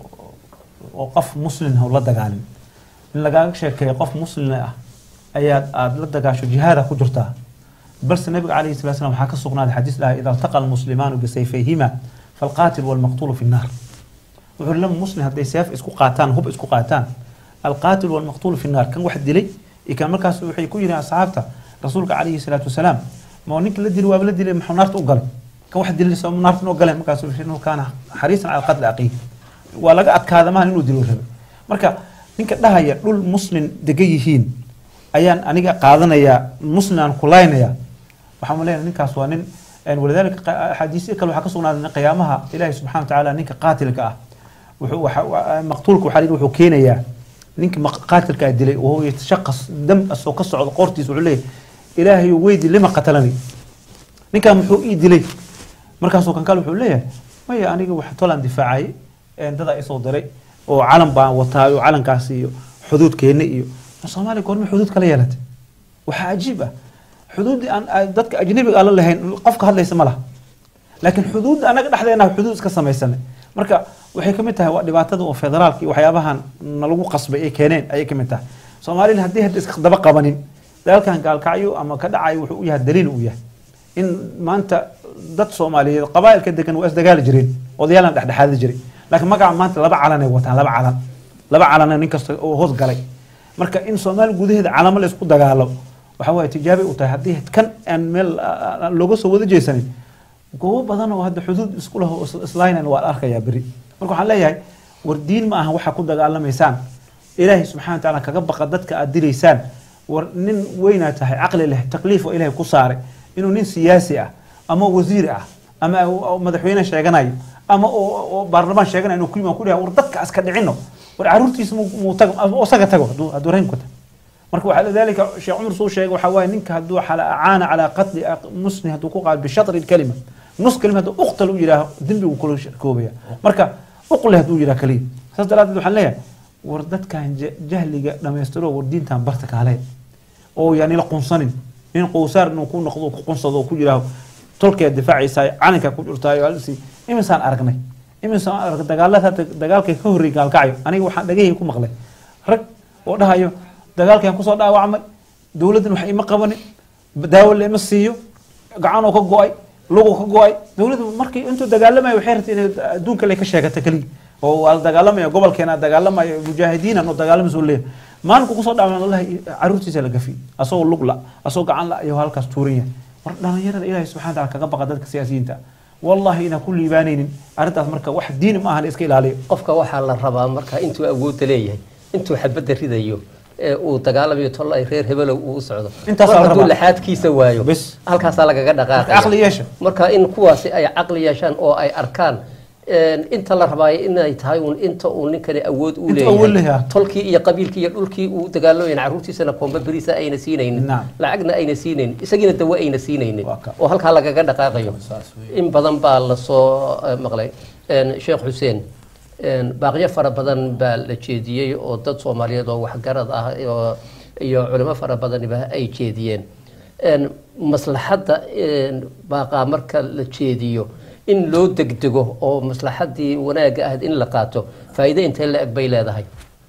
oo qof muslin ah la dagaalin in lagaaga sheekeeyo qof muslin ah ayaad aad la dagaasho jihaada ku jirtaa balse nabiga calayhi salatu salam waxaa ka sugnaaday xadiis dhahay ida altaqa almuslimaanu bisayfayhima falqaatil walmaqtuulu fi nnaar wuxuu lama muslim hadday seef isku qaataan hub isku qaataan alqaatil walmaqtuulu fi nnaar kan wax dilay iyo kan markaas waxay ku yidhi asxaabta rasuulka calayhi salaatu wasalaam ma ninka la dili waaba la dilay maxuu naarta u galay kan wax dilay soo naarta u galeen markaasuu yidhi inuu kaana xariisan cala qatli aqiih waa laga adkaada maahan inuu dilo rabay marka ninka dhahaya dhul muslim degan yihiin ayaan aniga qaadanayaa muslim aan kulaynaya waxaan u leenahay ninkaas waa nin een, walidaalika qa- axaadiisyo kale waxaa ka sugnaaday qiyaamaha ilaahi subxana wa tacaala ninka qaatilka ah wuxuu waxa- wa- maqtuulka waxaa la yidhi wuxuu keenayaa ninka maq- qaatilka ah dilay wahuwa yatashaqas dam asoo ka socdo qoortiisa wuxuu leeyahay ilaahay weydi lima qatalani ninkan muxuu ii dilay markaasuu kan kale wuxuu leeyahay maya aniga wax tolaan difaacay een, dadaa isoo diray oo calan baan wataa oo calankaas iyo xuduudkeena iyo soomaaliya goorma xuduud kala yeelatay waxaa cajiib ah xuduuddii aan aan dadka ajnabiga aan la lahayn qofka hadlaysa ma laha laakiin xuduudda anaga dhexdeena xuduud iska samaysanay marka waxay ka mid tahay waa dhibaatada oo federaalka iyo waxyaabahan nalagu qasbay ay keeneen ayay ka mid tahay soomaalina haddii hadda iska daba qabanin dagaalkan gaalkacyo ama ka dhacayo wuxuu u yahay daliil u yahay in maanta dad soomaaliyeed qabaa'ilka degan waa isdagaali jireen odayaalna dhexdhexaadi jiray laakiin magaca maanta laba calan ay wataan laba calan laba calana nin kasta oo hoos galay marka in soomaali gudaheeda calamo la isku dagaalo waxa waaye tijaabay u tahay haddii kan aan meel ah, aan looga soo wada jeesanin goobo badan oo hadda xuduud isku leh oo is- islaaynana waa la arkayaa beri marka waxaan leeyahay war diin ma aha waxaa ku dagaalamaysaan ilaahay subxana wa tacaala kaga baqa dadka aad dilaysaan war nin weynaa tahay caqli leh takliif oo ilaahay ku saaray inuu nin siyaasi ah ama wasiir ah ama oo madaxweyne sheeganayo ama oo oo baarlamaan sheeganayo inuu ku yimaado ku dhahay war dadka iska dhicino war caruurtiisa muu muu tago ama isaga tago hadduu hadduu raynku tago marka waxaa lidalika sheekh cumar suu sheegay waxaa waaye ninka hadduu xala acaana calaa qatli muslim hadduu ku qaado bishatri lkalima nus kalima hadduu uqtal u yidhaaho dembigu kula koobaya marka uqle hadduu yidhaha kaliya saas daraadeed waxaan leeyahay war dadkan ja- jahliga dhammaystiro war diintan barta kaale oo yani la qunsanin nin qowsaar inuu ku noqdo ku qunsado oo ku yidhaaho tolkeed difaacaysaa calankaa ku jirtaayo halsi imisaan aragnay imisaan aragnay dagaalada hadda dagaalkay ka horreeyay gaalkacyo aniga waxaan dhagahii ku maqlay rag oo dhahayo dagaalkan kusoo dhaawacmay dowladdan wax ima qabanin daawo la ima siiyo gacanoo ka go-ay lugoo ka go-ay dowladdu markii intuu dagaalamayo waxay rabtay inay adduunka le ka sheegata keliya oo waa la dagaalamaya gobolkeena dagaalamayo mujaahidiinan oo dagaalamaysa oo leeyahay maalinku kusoo dhacma wallahi caruurtiisa la gafi asagoo lug la asagoo gacan la ayuu halkaas tuuran yahay war dhalinyarada ilaahay subxana wa taala kaga baqa dadka siyaasiyiinta wallahi inaan ku liibaanaynin arrintaas marka wax diini ma aha la iska ilaaliyo qofka waxaa la rabaa marka intuu awoodda leeyahay intuu xabadda ridayo ee uu dagaalamayo tol ay reer hebelow uu u socdo Intaas mar la hadduu rabaa. laxaadkiisa waayo Bes. halkaasaa lagaga dhaqaaqaya caqli yeesha marka in kuwaasi ay caqli yeeshaan oo ay arkaan een, inta la rabaayo inay tahay uun inta uu ninkani awood u Inta awood leeyahay. leeyahay tolkii iyo qabiilkii iyo dhulkii uu dagaalamayan caruurtiisana koomba beriisa ayna siinaynin Naam. lacagna ayna siinaynin isagiina dawo ayna siinaynin Waa ka. oo halkaa lagaga dhaqaaqayo in badan baa lasoo eh, maqlay Een, sheekh xuseen een, baaqyo fara badan baa la jeediyey oo dad soomaaliyeed oo waxgarad ah iyo- iyo culimo fara badaniba ay jeediyeen Een, maslaxadda een, baaqaa marka la jeediyo in loo degdego oo maslaxaddii wanaagga ahayd in la qaato faa'iido intee la eg bay leedahay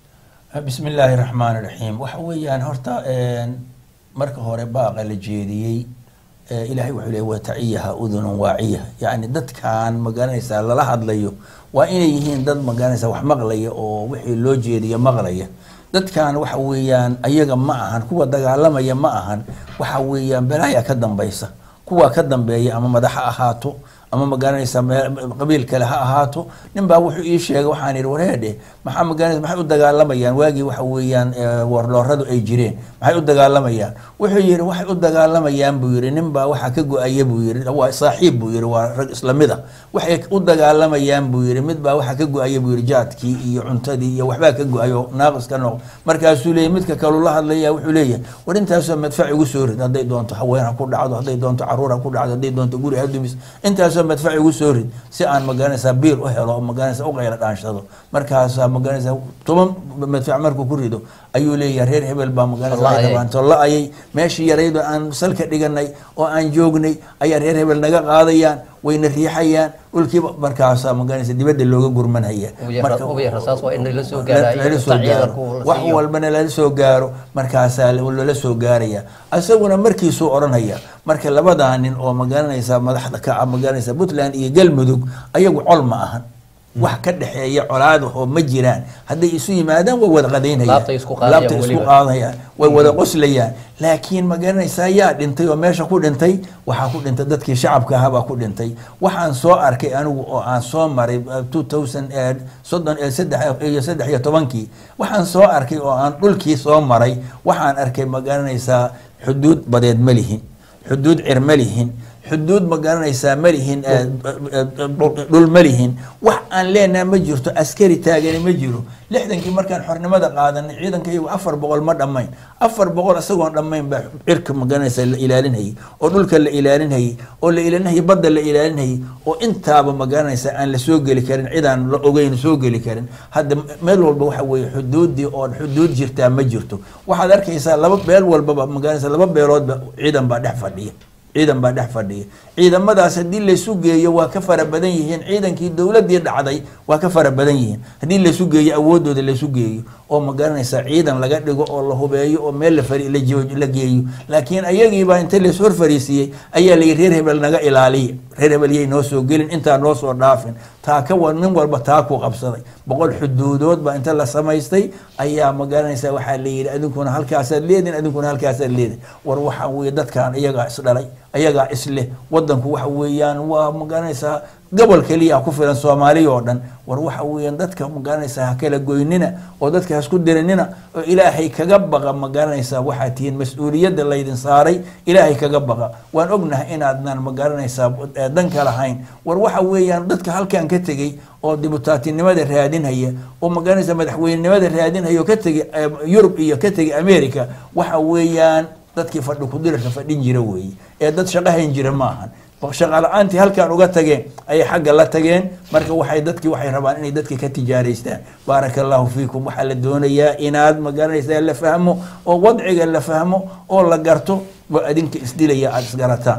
bismi illaahi raxmaan raxiim waxa weeyaan horta een, marka hore baaqa la jeediyey ee, ilaahay wuxuu leeyay wataciyaha udunun waaciya yacni dadkan magaranaysaa lala hadlayo waa inay yihiin dad magaranaysaa wax maqlaya oo wixii loo jeediya maqlaya dadkan waxa weeyaan ayaga ma ahan kuwa dagaalamaya ma ahan waxa weeyaan balaaya ka dambaysa kuwa ka dambeeya ama madax ha ahaato ama magaranaysa meel- qabiil kale ha ahaato nin baa wuxuu ii sheegay waxaan ihi wareedhe maxaa magaranaysa maxay u dagaalamayaan waagii waxa weeyaan ee, warlooradu ay jireen maxay u dagaalamayaan wuxuu yihi waxay u dagaalamayaan buu yihi nin baa waxaa ka go-aya buu yihi waa saaxiib buu yihi waa rag islamid a waxay u dagaalamayaan buu yihi mid baa waxaa ka go-aya buu yihi jaadkii iyo cuntadii iyo waxbaa ka go-ayo naaqis ka noq markaasuu leeyahy midka kaleu la hadlaya wuxuu leeyahay war intaasoo madfac igu soo rid hadday doonto haween ha ku dhacdo hadday doonto caruur ha ku dhacdo hadday doonto guri ha dumis intaasoo madfac igu soo rid si aan magaranaysaa biil u helo oo magaranaysa u qayla dhaanshado markaasaa magaranaysaa toban madfac markuu ku rido ayuu leeyahay reer hebel baa magaranaysa Wallahi. waxay rabaan la-ayay meeshii yarayd oo aan salka dhiganay oo aan joognay ayaa reer hebel naga qaadayaan wayna riixayaan dhulkiiba markaasaa magaranaysa dibadda looga gurmanhaya Ugu yar- Marka- ugu yar rasaas waa in lala soo la- gaarayo, lala soo inta gaaro. ciidanku la wax siiyo. walbana lala soo gaaro markaasaa lala soo gaaraya isaguna markiisuu odhanaya marka labadaa nin oo magaranaysa madaxda ka ah magaranaysa puntland iyo galmudug ayagu col ma ahan wax ka dhexeeya colaadahoo ma jiraan hadday isu yimaadaan way wada qadaynayaan Laabtay isku qaadayaan Laabtay isku weliba. qaadayaan way wada qoslayaan laakiin magaranaysaa yaa dhintay oo meesha ku dhintay waxaa ku dhintay dadkii shacabka ahaa baa ku dhintay waxaan soo arkay anigu oo aan soo maray uh, 2000 eh, soddon eh, saddex iyo saddex iyo tobankii waxaan soo arkay oo aan dhulkii soo maray waxaan arkay magaranaysaa xuduud badeed ma lihin xuduud cir ma lihin xuduud ma garanaysaa ma lihin eh, eh, eh, dhul ma lihin wax aan leenaha ma jirto askari taagani ma jiro lixdankii markaan xornimada qaadanay ciidanka iyagu afar boqol ma dhammayn afar boqol isagoon dhammayn baa cirka ma garanaysaa la ilaalinayay oo dhulka la ilaalinayay oo la ilaalinayay badda la ilaalinayay oo intaaba ma garanaysaa aan la soo geli karin cidaan la ogeyn soo geli karin hadda meel walba waxa weeye xuduudii oo xuduud jirtaa ma jirto waxaad arkaysaa laba beel walbaba ma garanaysaa laba beeloodba ciidan baa dhex fadhiya ciidan baa dhex fadhiya ciidamadaas haddii laysu geeyo waa ka fara badan yihiin ciidankii dowladii dhacday waa ka fara badan yihiin haddii laysu geeyo awoodooda laysu geeyo oo ma garanaysaa ciidan laga dhigo oo la hubeeyo oo meel la fari la joo- la geeyo laakiin ayagiibaa inta lays hor fariisiiyey ayaa layi reer hebel naga ilaaliya reer hebel yay noo soo gelin intaa noo soo dhaafin taa ka wa nin walba taa ku qabsaday boqol xuduudood baa inta la samaystay ayaa ma garanaysaa waxaa la yidhi adinkuna halkaasaad leedin adinkuna halkaasaad leedin war waxa weeye dadkan iyagaa isdhalay ayagaa isleh wadanku waxa weeyaan waa ma garanaysaa gobol keliya ku filan soomaaliya oo dhan war waxa weeyaan dadka ma garanaysaa ha kala goynina oo dadka hasku dirinina oo ilaahay kaga baqa ma garanaysaa waxaa tihiin mas-uuliyadda laydin saaray ilaahay kaga baqa waan ognahay inaadnan ma garanaysaa eh, dan ka lahayn war waxa weeyaan dadka halkan ka tegey oo dibutaatinimada raadinhaya oo ma garanaysaa madaxweynenimada raadinhaya oo ka tegey eh, yurub iyo ka tegey america waxa weeyaan dadkii fadhi kudirarka fadhin jira weeye ee dad shaqo hayn jira ma ahan shaqa la-aantii halkan uga tageen ayay xagga la tageen marka waxay dadkii waxay rabaan inay dadka ka tijaaraystaan baaraka allahu fiikum waxaa la doonayaa inaad ma garanaysaa la fahmo oo wadciga la fahmo oo la garto oo adinka isdilaya aada isgarataan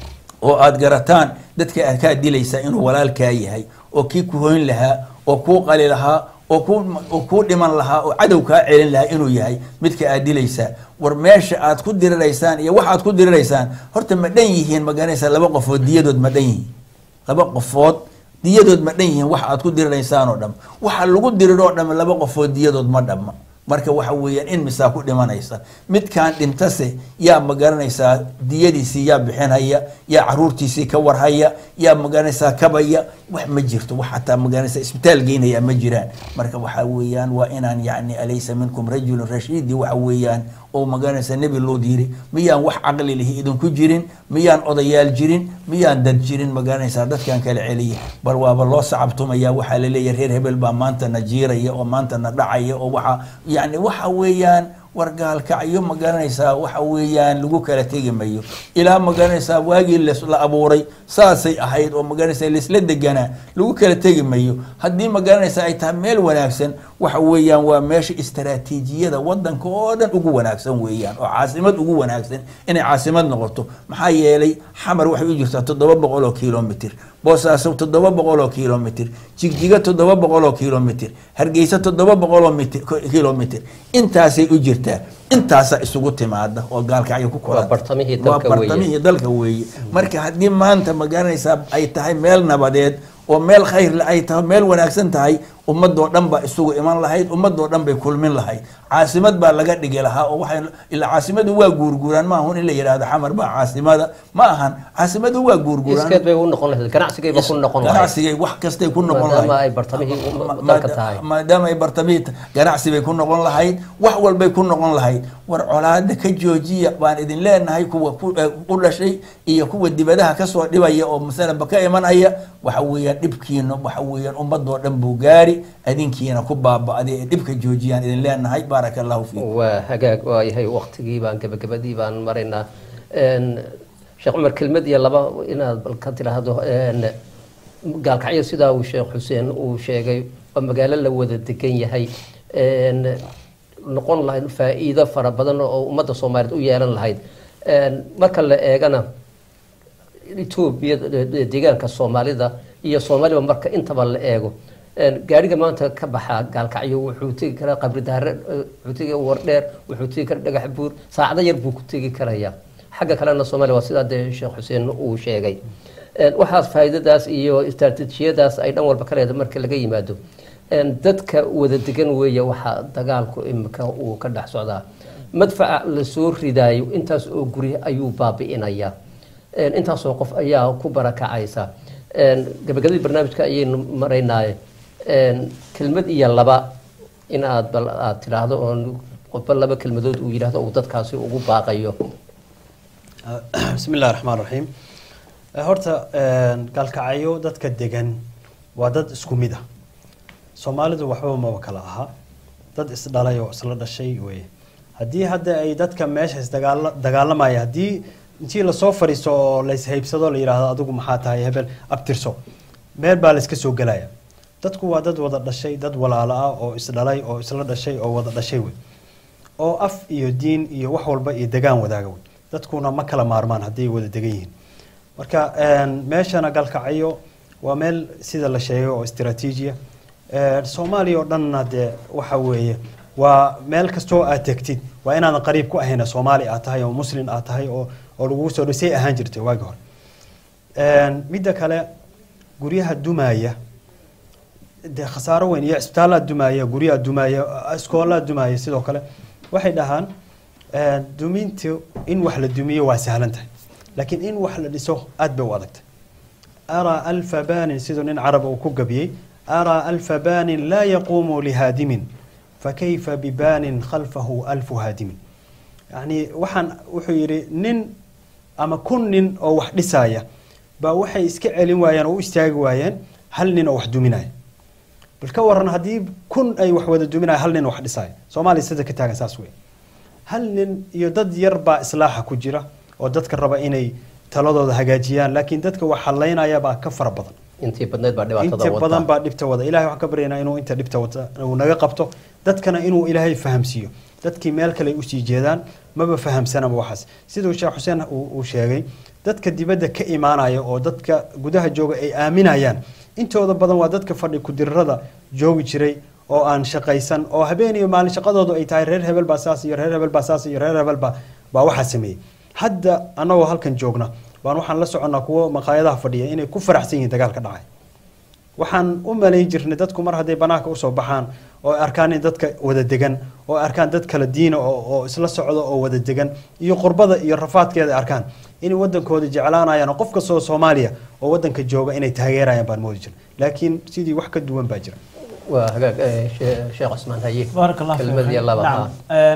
oo aada garataan dadka aad kaa dilaysaa inuu walaalkaa yahay oo kii ku hoyn lahaa oo kuu qali lahaa oo ku oo kuu dhiman lahaa oo cadow kaa celin lahaa inuu yahay midka aad dilaysaa war meesha aad ku diriraysaan iyo waxaad ku diriraysaan horta ma dhan yihiin ma garanaysaa laba qofood diyadood ma dhan yihiin laba qofood diyadood ma dhan yihiin waxa aad ku diriraysaan oo dham waxa lagu diriroo dham laba qofood diyadood ma dhamma marka waxa weeyaan in misaa ku dhimanaysa midkaan dhintase yaa magaranaysaa diyadiisii yaa bixinhaya yaa caruurtiisii ka warhaya yaa magaranaysaa kabaya wax ma jirto wax xataa magaranaysaa isbitaal geynaya ma jiraan marka waxa weeyaan waa inaan yacni alaysa minkum rajulun rashiidi waxa weeyaan oo magaranaysa nebi loo diiri miyaan wax caqli lihi idinku jirin miyaan odayaal jirin miyaan dad jirin magaranaysaa dadkan kala celiya bal waaba loo sacabtumaya waxaa laleeyahay reer hebel baa maanta na jiiraya oo maanta na dhacaya oo waxa yacni waxa weeyaan wargaalkacyo magaranaysaa waxa weeyaan lagu kala tegi mayo ilaa magaranaysaa waagii les- la abuuray saasay ahayd oo magaranaysaa laisla deganaa lagu kala tegi mayo haddii magaranaysaa ay tahay meel wanaagsan waxa weeyaan waa meesha istaraatiijiyada wadanka oo dhan ugu wanaagsan weeyaan oo caasimad ugu wanaagsan inay caasimad noqoto maxaa yeelay xamar waxay u jirtaa toddoba boqol oo kilomitr boosaaso toddoba boqol oo kilomitr jigjiga toddoba boqol oo kilomitr hargeysa toddoba boqol oo mitr- kilomitr intaasay u jirtaa intaasaa isugu timaada oo gaalkacyo ku Waa bartamihii dalka waa weeye. bartamihii dalka weeye marka haddii maanta magaranaysaa ay tahay meel nabadeed oo meel khayrle ay tahay meel wanaagsan tahay ummadoo dhan baa isugu iman lahayd ummadoo dhan bay kulmin lahayd caasimad baa laga dhigi lahaa oo waxay ilaa caasimadu waa guurguuraan ma ahun in la yidhahdo xamar baa caasimada ma ahan caasimadu waa guurguuraan iskeed bay u noqon lahayd ganacsigayba ku noqon lahayd ganacsigay wax kastay ku noqon maadaama lahayd ay bartamihii Ma- dalka maada- tahay maadaama ay bartamihii ta- ganacsi bay ku noqon lahayd wax walbay ku noqon lahayd war colaada ka joojiya baan idin leenahay kuwa ku eh, u dhashay iyo kuwa dibadaha kasoo dhibaya oo masalanba ka imanaya waxa weeyaan dhibkiina waxa weeyaan ummadoo dhan buu gaari adinkiina ku baaba'day ee dhibka joojiyaan idin leenahay baaraka allahu fiikum waa hagaag waayahay waktigii baan gabagabadii baan maraynaa Een, sheekh cumar kelmad iyo laba inaad bal ka tiraahdo een, gaalkacyo sidaa uu sheekh xuseen uu sheegay oo magaalo la wada degan yahay Een, noqon lahayd faa'iido fara badan oo ummadda soomaaliyeed u yeelan lahayd Een, marka la eegana etoobiya de- deegaanka soomaalida iyo soomaaliba marka intaba la eego Een, gaariga maanta ka baxa gaalkacyo wuxuu tegi karaa qabri daare eh, wuxuu tegi wardheer wuxuu tegi karaa dhagax buur saacado yar buu ku tegi karayaa xagga kalena soomaaliya waa sidaa dee sheekh xuseen uu sheegay Een, waxaas faa'iidadaas iyo istaraatiijiyadaas ay dhan walba ka leedahay marka laga yimaado Een, dadka wada degan weeye waxaa dagaalku imika uu ka dhex socdaa madfaca lasoo ridaayo intaas oo guri ayuu baabi'inayaa Een, intaasoo qof ayaa ku barakacaysa Een, gabagabadii barnaamijka ayaynu maraynaaye Een, kelmad iyo laba in aad bal aad tidhaahdo oo qofba laba kelmadood uu yidhaahdo uu dadkaasi ugu baaqayo bismi illahi raxmaan raxiim Eh, horta een, gaalkacyo dadka degan waa dad isku mid ah soomaalidu waxba maba kala aha dad isdhalay oo isla dhashay weye haddii hadda ay dadka meesha isdagaala dagaalamaya haddii intii lasoo fadhiisto oo layshaybsado la yidhaahdo adigu maxaa tahay hebel abtirso meel baa layska soo gelaya dadku waa dad wada dhashay dad walaalo ah oo isdhalay oo isla dhashay oo wada dhashay wey oo af iyo diin iyo wax walba iyo degaan wadaaga wey dadkuna ma kala maarmaan hadday wada degan yihiin marka een, meeshana galkacyo waa meel sida la sheegay oo istiraatiijiya Een, soomaaliya oo dhanna dee waxa weeye waa meel kastoo aad tegtid waa inaadan qariib ku ahayna soomaali aad tahay oo muslin aad tahay oo oo lagugu soo dhisay ahaan jirtay waagi hore Een, midda kale guryaha dumaya dee khasaaro weyn iyo cisbitaallaa dumaya guryaha dumaya iskoolaa dumaya sidoo kale waxay dhahaan eh, dumintu in wax la dumiyo waa sahlan tahay laakiin in wax la dhiso aad bay u adagtay araa alfa banin siduu nin carab uu ku gabiyey araa alfa banin laa yaquumu lihaadimin fakayfa bibanin khalfahu alfu haadimin yani waxaan wuxuu yidhi nin ama kun nin oo wax dhisaya baa waxay iska celin waayeen oo u istaagi waayeen hal nin oo wax duminaya bal ka waran haddii kun ay wax wada duminaya hal nin wax dhisaya soomaaliya sida ka taagan saas wey hal nin iyo dad yar baa islaaxa ku jira oo dadka raba inay taladooda hagaajiyaan laakiin dadka wax halaynaya baa ka fara badan intii badneed baa dhibaatada inta badan wata baa dhibta wada ilahay waxaan ka baryaynaa inuu inta dhibta wata uu naga qabto dadkana inuu ilaahay fahamsiiyo dadkii meel kale ay usii jeedaan maba fahamsanaba waxaas siduu sheekh xuseen uu uu sheegay dadka dibadda ka imaanaya oo dadka gudaha jooga ay aaminayaan intooda badan waa dadka fadhi kudirrada joogi jiray oo aan shaqaysan oo habeen iyo maalin shaqadoodu ay tahay reer hebel baa saas iyo reer hebel baa saas iyo reer hebel baa baa waxaa sameeyey hadda annagoo halkan joogna baan waxaan la soconnaa kuwo maqaayadaha fadhiya inay ku faraxsan yihiin dagaalka dhacay waxaan u malayn jirnay dadku mar hadday banaanka usoo baxaan oo ay arkaan in dadka wada degan oo ay arkaan dad kala diina oo oo isla socda oo wada degan iyo qurbada iyo rafaadkeeda ay arkaan inay wadankooda jeclaanayaan oo qof kastoo soomaaliya oo wadanka jooga inay taageerayaan baan moodi jira laakiin sidii wax ka duwan baa jira waa hagaag eh, shee- sheekh cusmaan haye baarak allah fiik. kelmadii laba Nacam. ha Een,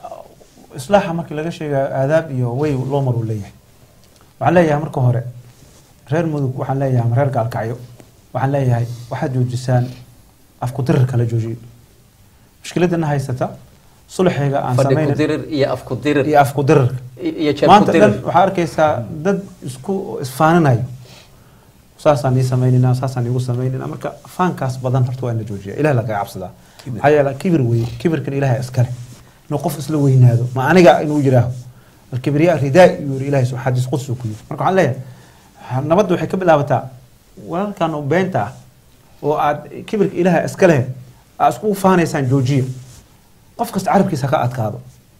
islaaxa markii laga sheegayo aadaab iyo way loo mar uu leeyahay waxaan leeyahay marka hore reer mudug waxaan leeyahay ama reer gaalkacyo waxaan leeyahay waxaad joojisaan afku dirir kala joojiyo mushkiladana haysata sulxiga aan fadhi ku samayna dirir iyo af ku dirir iyo afku dirirka iyo jeer ku maanta dhan dirir waxaa arkaysaa dad isku isfaaninayo saasaan ii samaynina saasaan iigu samaynina marka faankaas badan horta waa in la joojiya ilaah lagaga cabsadaa maxaa yeele kibir weye kibirkan ilaah iskale inuu qof isla weynaado ma aniga inuu yiraaho alkibriya ridaa yuu yiri ilahay xadiis qudsi ku yiri marka waxaan leeyahay nabadda waxay ka bilaabataa walaalkan oo beenta ah oo aad kibirka ilaaha iska leh aad isku faanaysaan joojiya qof kasta carabkiisa ka adkaado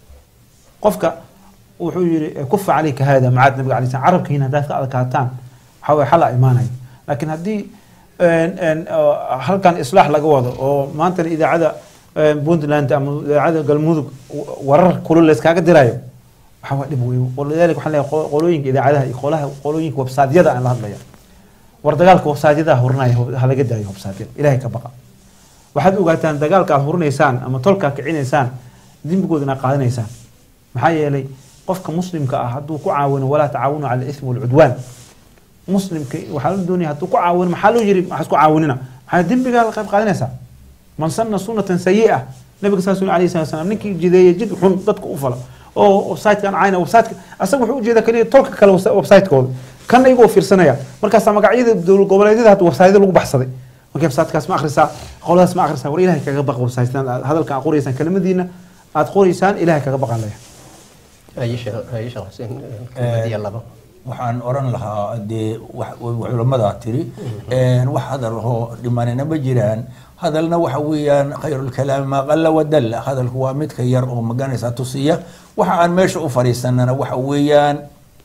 qofka wuxuu yiri kufa calayka hada macaad nabiga alay slam carabkiina haddaad ka adkaataan waxaa waye xala imaanaya laakiin haddii een, een, oo halkan islaax laga wado oo maantana idaacada een, puntland ama idaacada galmudug w- warar kulul layskaaga dirayo waxaa waa dhib wey walidaalika waxaan leeyahay qo- qolooyinka idaacadaha iyo qolaha qolooyinka websaadyada aan la hadlaya war dagaalka websaadyada hurinaya ha laga daayo websaadyada ilaahay ka baqa waxaad ogaataan dagaalka aad hurinaysaan ama tolka aad kicinaysaan dembigooda inaad qaadanaysaan maxaa yeelay qofka muslimka ah hadduu ku caawino walaa tacaawunu cala ismi walcudwaan muslimka waxaa la doonaya hadduu ku caawino maxaa loo yiri waxaa isku caawinina maxaa dembigaa la qayb qaadanaysaa man sanna sunnatan sayi'a nabiga saas uu alayhi salatu wasalam ninkii jideeyay jid xun dadka u falo oo website-kan cayna website asaga wuxuu ujeeda kaliya tolka kale website-kooda kana iyagoo fiirsanaya markaasaa magacyada dowlad goboleedyada hadda website lagu baxsaday marka website-kaas ma akhrisaa qoladaas ma akhrisaa war ilahay kaga baqa website-tan aad hadalka aad qoraysaan kelimadiina aad qoraysaan ilahay kaga baqan leeyahay haye sheekh haye sheekh xuseen kelmadii laba waxaan oran lahaa dee wax- wa- culammadaa tiri een, wax hadal oo dhimanina ma jiraan hadalna waxa weeyaan khayrulkalaami maa qalla wadalla hadalku waa midka yar oo maganaysa tusiya waxa aan meesha u fadhiisanana waxa weeyaan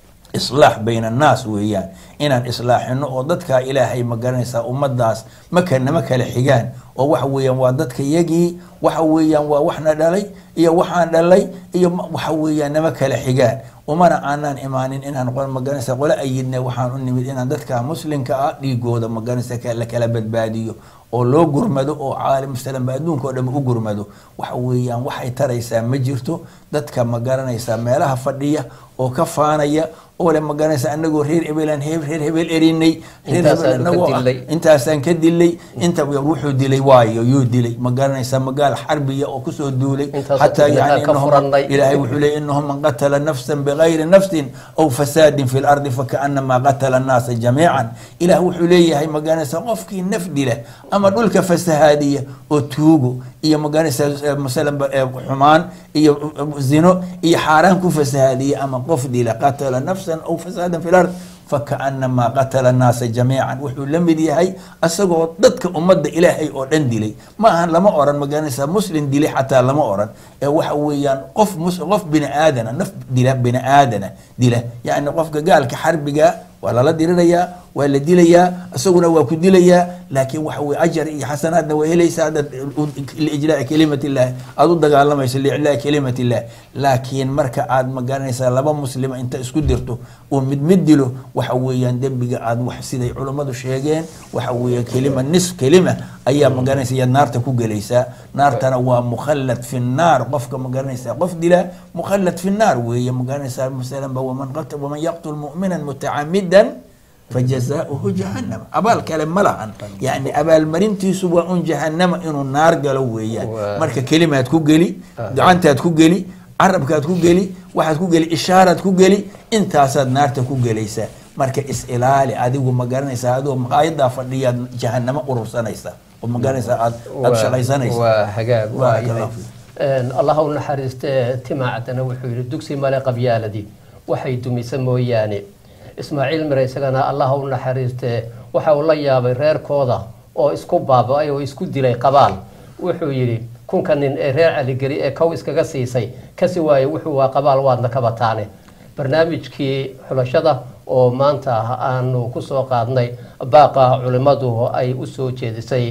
islaax bayna annaas weeyaan inaan islaaxino oo dadka ilaahay magaranaysaa ummadaas maka nama kala xigaan oo waxa weeyaan waa dadka yagii waxa weeyaan waa waxna dhalay iyo waxaan dhalay iyo ma- waxa weeyaan nama kala xigaan umana aanaan imaanin inaan qol magaranaysa qole ayidne waxaan u nimid inaan dadka muslimka ah dhiigooda magaranaysa ka- la kala badbaadiyo oo loo gurmado oo caalim salam adduunka oo dhan u gurmado waxa weeyaan waxay taraysaa ma jirto dadka magaranaysa meelaha fadhiya oo ka faanaya oo le magaranaysa anagoo reer hebelaan he- reer hebel erinay reer hebel Intaasaanu ka anagoo ah dilay. intaasaan ka dilay inta wuxuu dilay waayo yuu dilay magaranaysa magaal xarbiya oo kusoo duulay Intaasoo xataa dagaal yani ka innahum- furannay. ilaahay wuxuu leeyay innahum man qatala nafsan bigayri nafsin aw fasaadin fi lardi fakaanamaa qatala annaasa jamiican ilaah wuxuu leeyahay magaranaysa qofkii naf dila ama dhulka fasahaadiya oo tuugo iyo magaranaysa masalan ba- ee xumaan iyo uh, zino iyo xaaraan ku fasahaadiya ama qof dila qatala nafsan aw fasaadan fi lard fakaanamaa qatala annaasa jamiican wuxuu la mid yahay asagoo dadka ummadda ilaahay oo dhan dilay ma ahan lama oran magaranaysa muslim dilay xataa lama oran ee waxa weeyaan qof mus- qof bini aadana naf dila bini aadana dila yacni qofka gaalka xarbiga waa lala dirirayaa waa la dilayaa isaguna waa ku dilayaa laakiin waxa weye ajar iyo xasanaadna waa helaysaa haddaad liijlaa'i kelimat illahi aada u dagaalamayso liiclaa'i kelimat illahi laakiin marka aad magaranaysaa laba muslima inta isku dirto uu mid mid dilo waxa weeyaan dembiga aad wax siday culummadu sheegeen waxa weeye kelima nis kelima ayaa magaranaysa iyaad naarta ku gelaysaa naartana waa mukhallad fi nnaar qofka magaranaysaa qof dilaa mukhallad fi nnaar weeye magaranaysaa masalan ba waman qat- waman yaqtul mu'minan mutacamidan fajazaauhu jahannam abaal kale ma lahan yani abaalmarintiisu waa un jahannama inuu naar galo weeyaan Waa. marka kelimaad ku geli gacantaad ku geli carabkaad ku geli waxaad ku geli ishaaraad ku geli intaasaad naarta ku gelaysaa marka is ilaali adigu ma garanaysaa adoo maqaayadaa fadhiyaad jahannamo urursanaysaa oo ma garanaysaa aad aad Waa- shaqaysanaysaa waa hagaag waa Barakallahu yahay fiik. Een, allah u naxariiste timaacdana wuxuu yidhi dugsi male qabyaaladii waxay dumisa mooyaane ismaaciil mire isagana allah u naxariiste waxa uu la yaabay reerkooda oo isku baaba-ay oo isku dilay qabaal wuxuu yidhi kunka nin ee reer caligeli ee kow iskaga siisay kasi waaye wuxuu waa qabaal waadna ka bataane barnaamijkii xulashada oo maanta aanu kusoo qaadnay baaqa culimmadu ay u soo jeedisay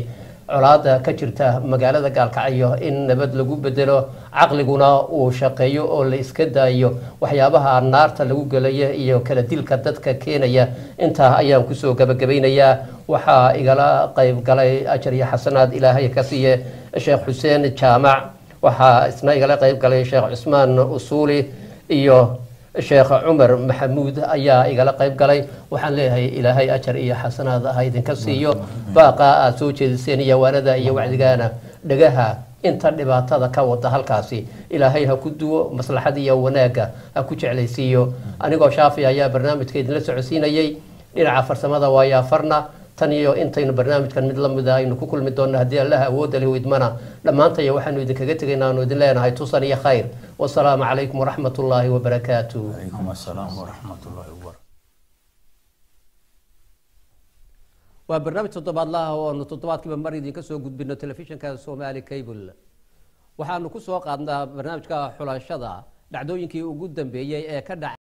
colaada ka jirta magaalada gaalkacyo in nabad lagu bedelo caqliguna uu shaqeeyo oo la iska daayo waxyaabaha naarta lagu gelaya iyo kala dilka dadka keenaya intaa ayaan kusoo gabagabaynayaa waxaa igala qayb galay ajar iyo xasanaad ilaahay ka siiye sheekh xuseen jaamac waxaa isna igala qayb galay sheekh cusmaan usuuli iyo sheekh cumar maxamuud ayaa igala qayb galay waxaan leeyahay ilaahay ajar iyo xasanaad ha idinka siiyo baaqa aad soo jeediseen iyo waanada iyo wacdigaana dhagaha inta dhibaatada ka wada halkaasi ilaahay ha ku duwo maslaxad iyo wanaagga ha ku jeclaysiiyo anigoo shaafi ayaa barnaamijka idinla socodsiinayay dhinaca farsamada waayaa farna tan iyo intaynu barnaamijkan mid la mida aynu ku kulmi doonno haddii allaha awoodda leh idmana dhammaantaya waxaanu idinkaga tegaynaa aanu idin leenahay tusan iyo khayr wasalaamu calaykum waraxmat ullaahi wabarakaatu عليكم السلام ورحمة الله وبركاته waa barnaamij toddobaadlaha oo aanu toddobaadkiiba mar idinka soo gudbino telefishinka somali cable waxaanu ku soo qaadnaa barnaamijka xulashada dhacdooyinkii ugu dambeeyey ee ka dhacay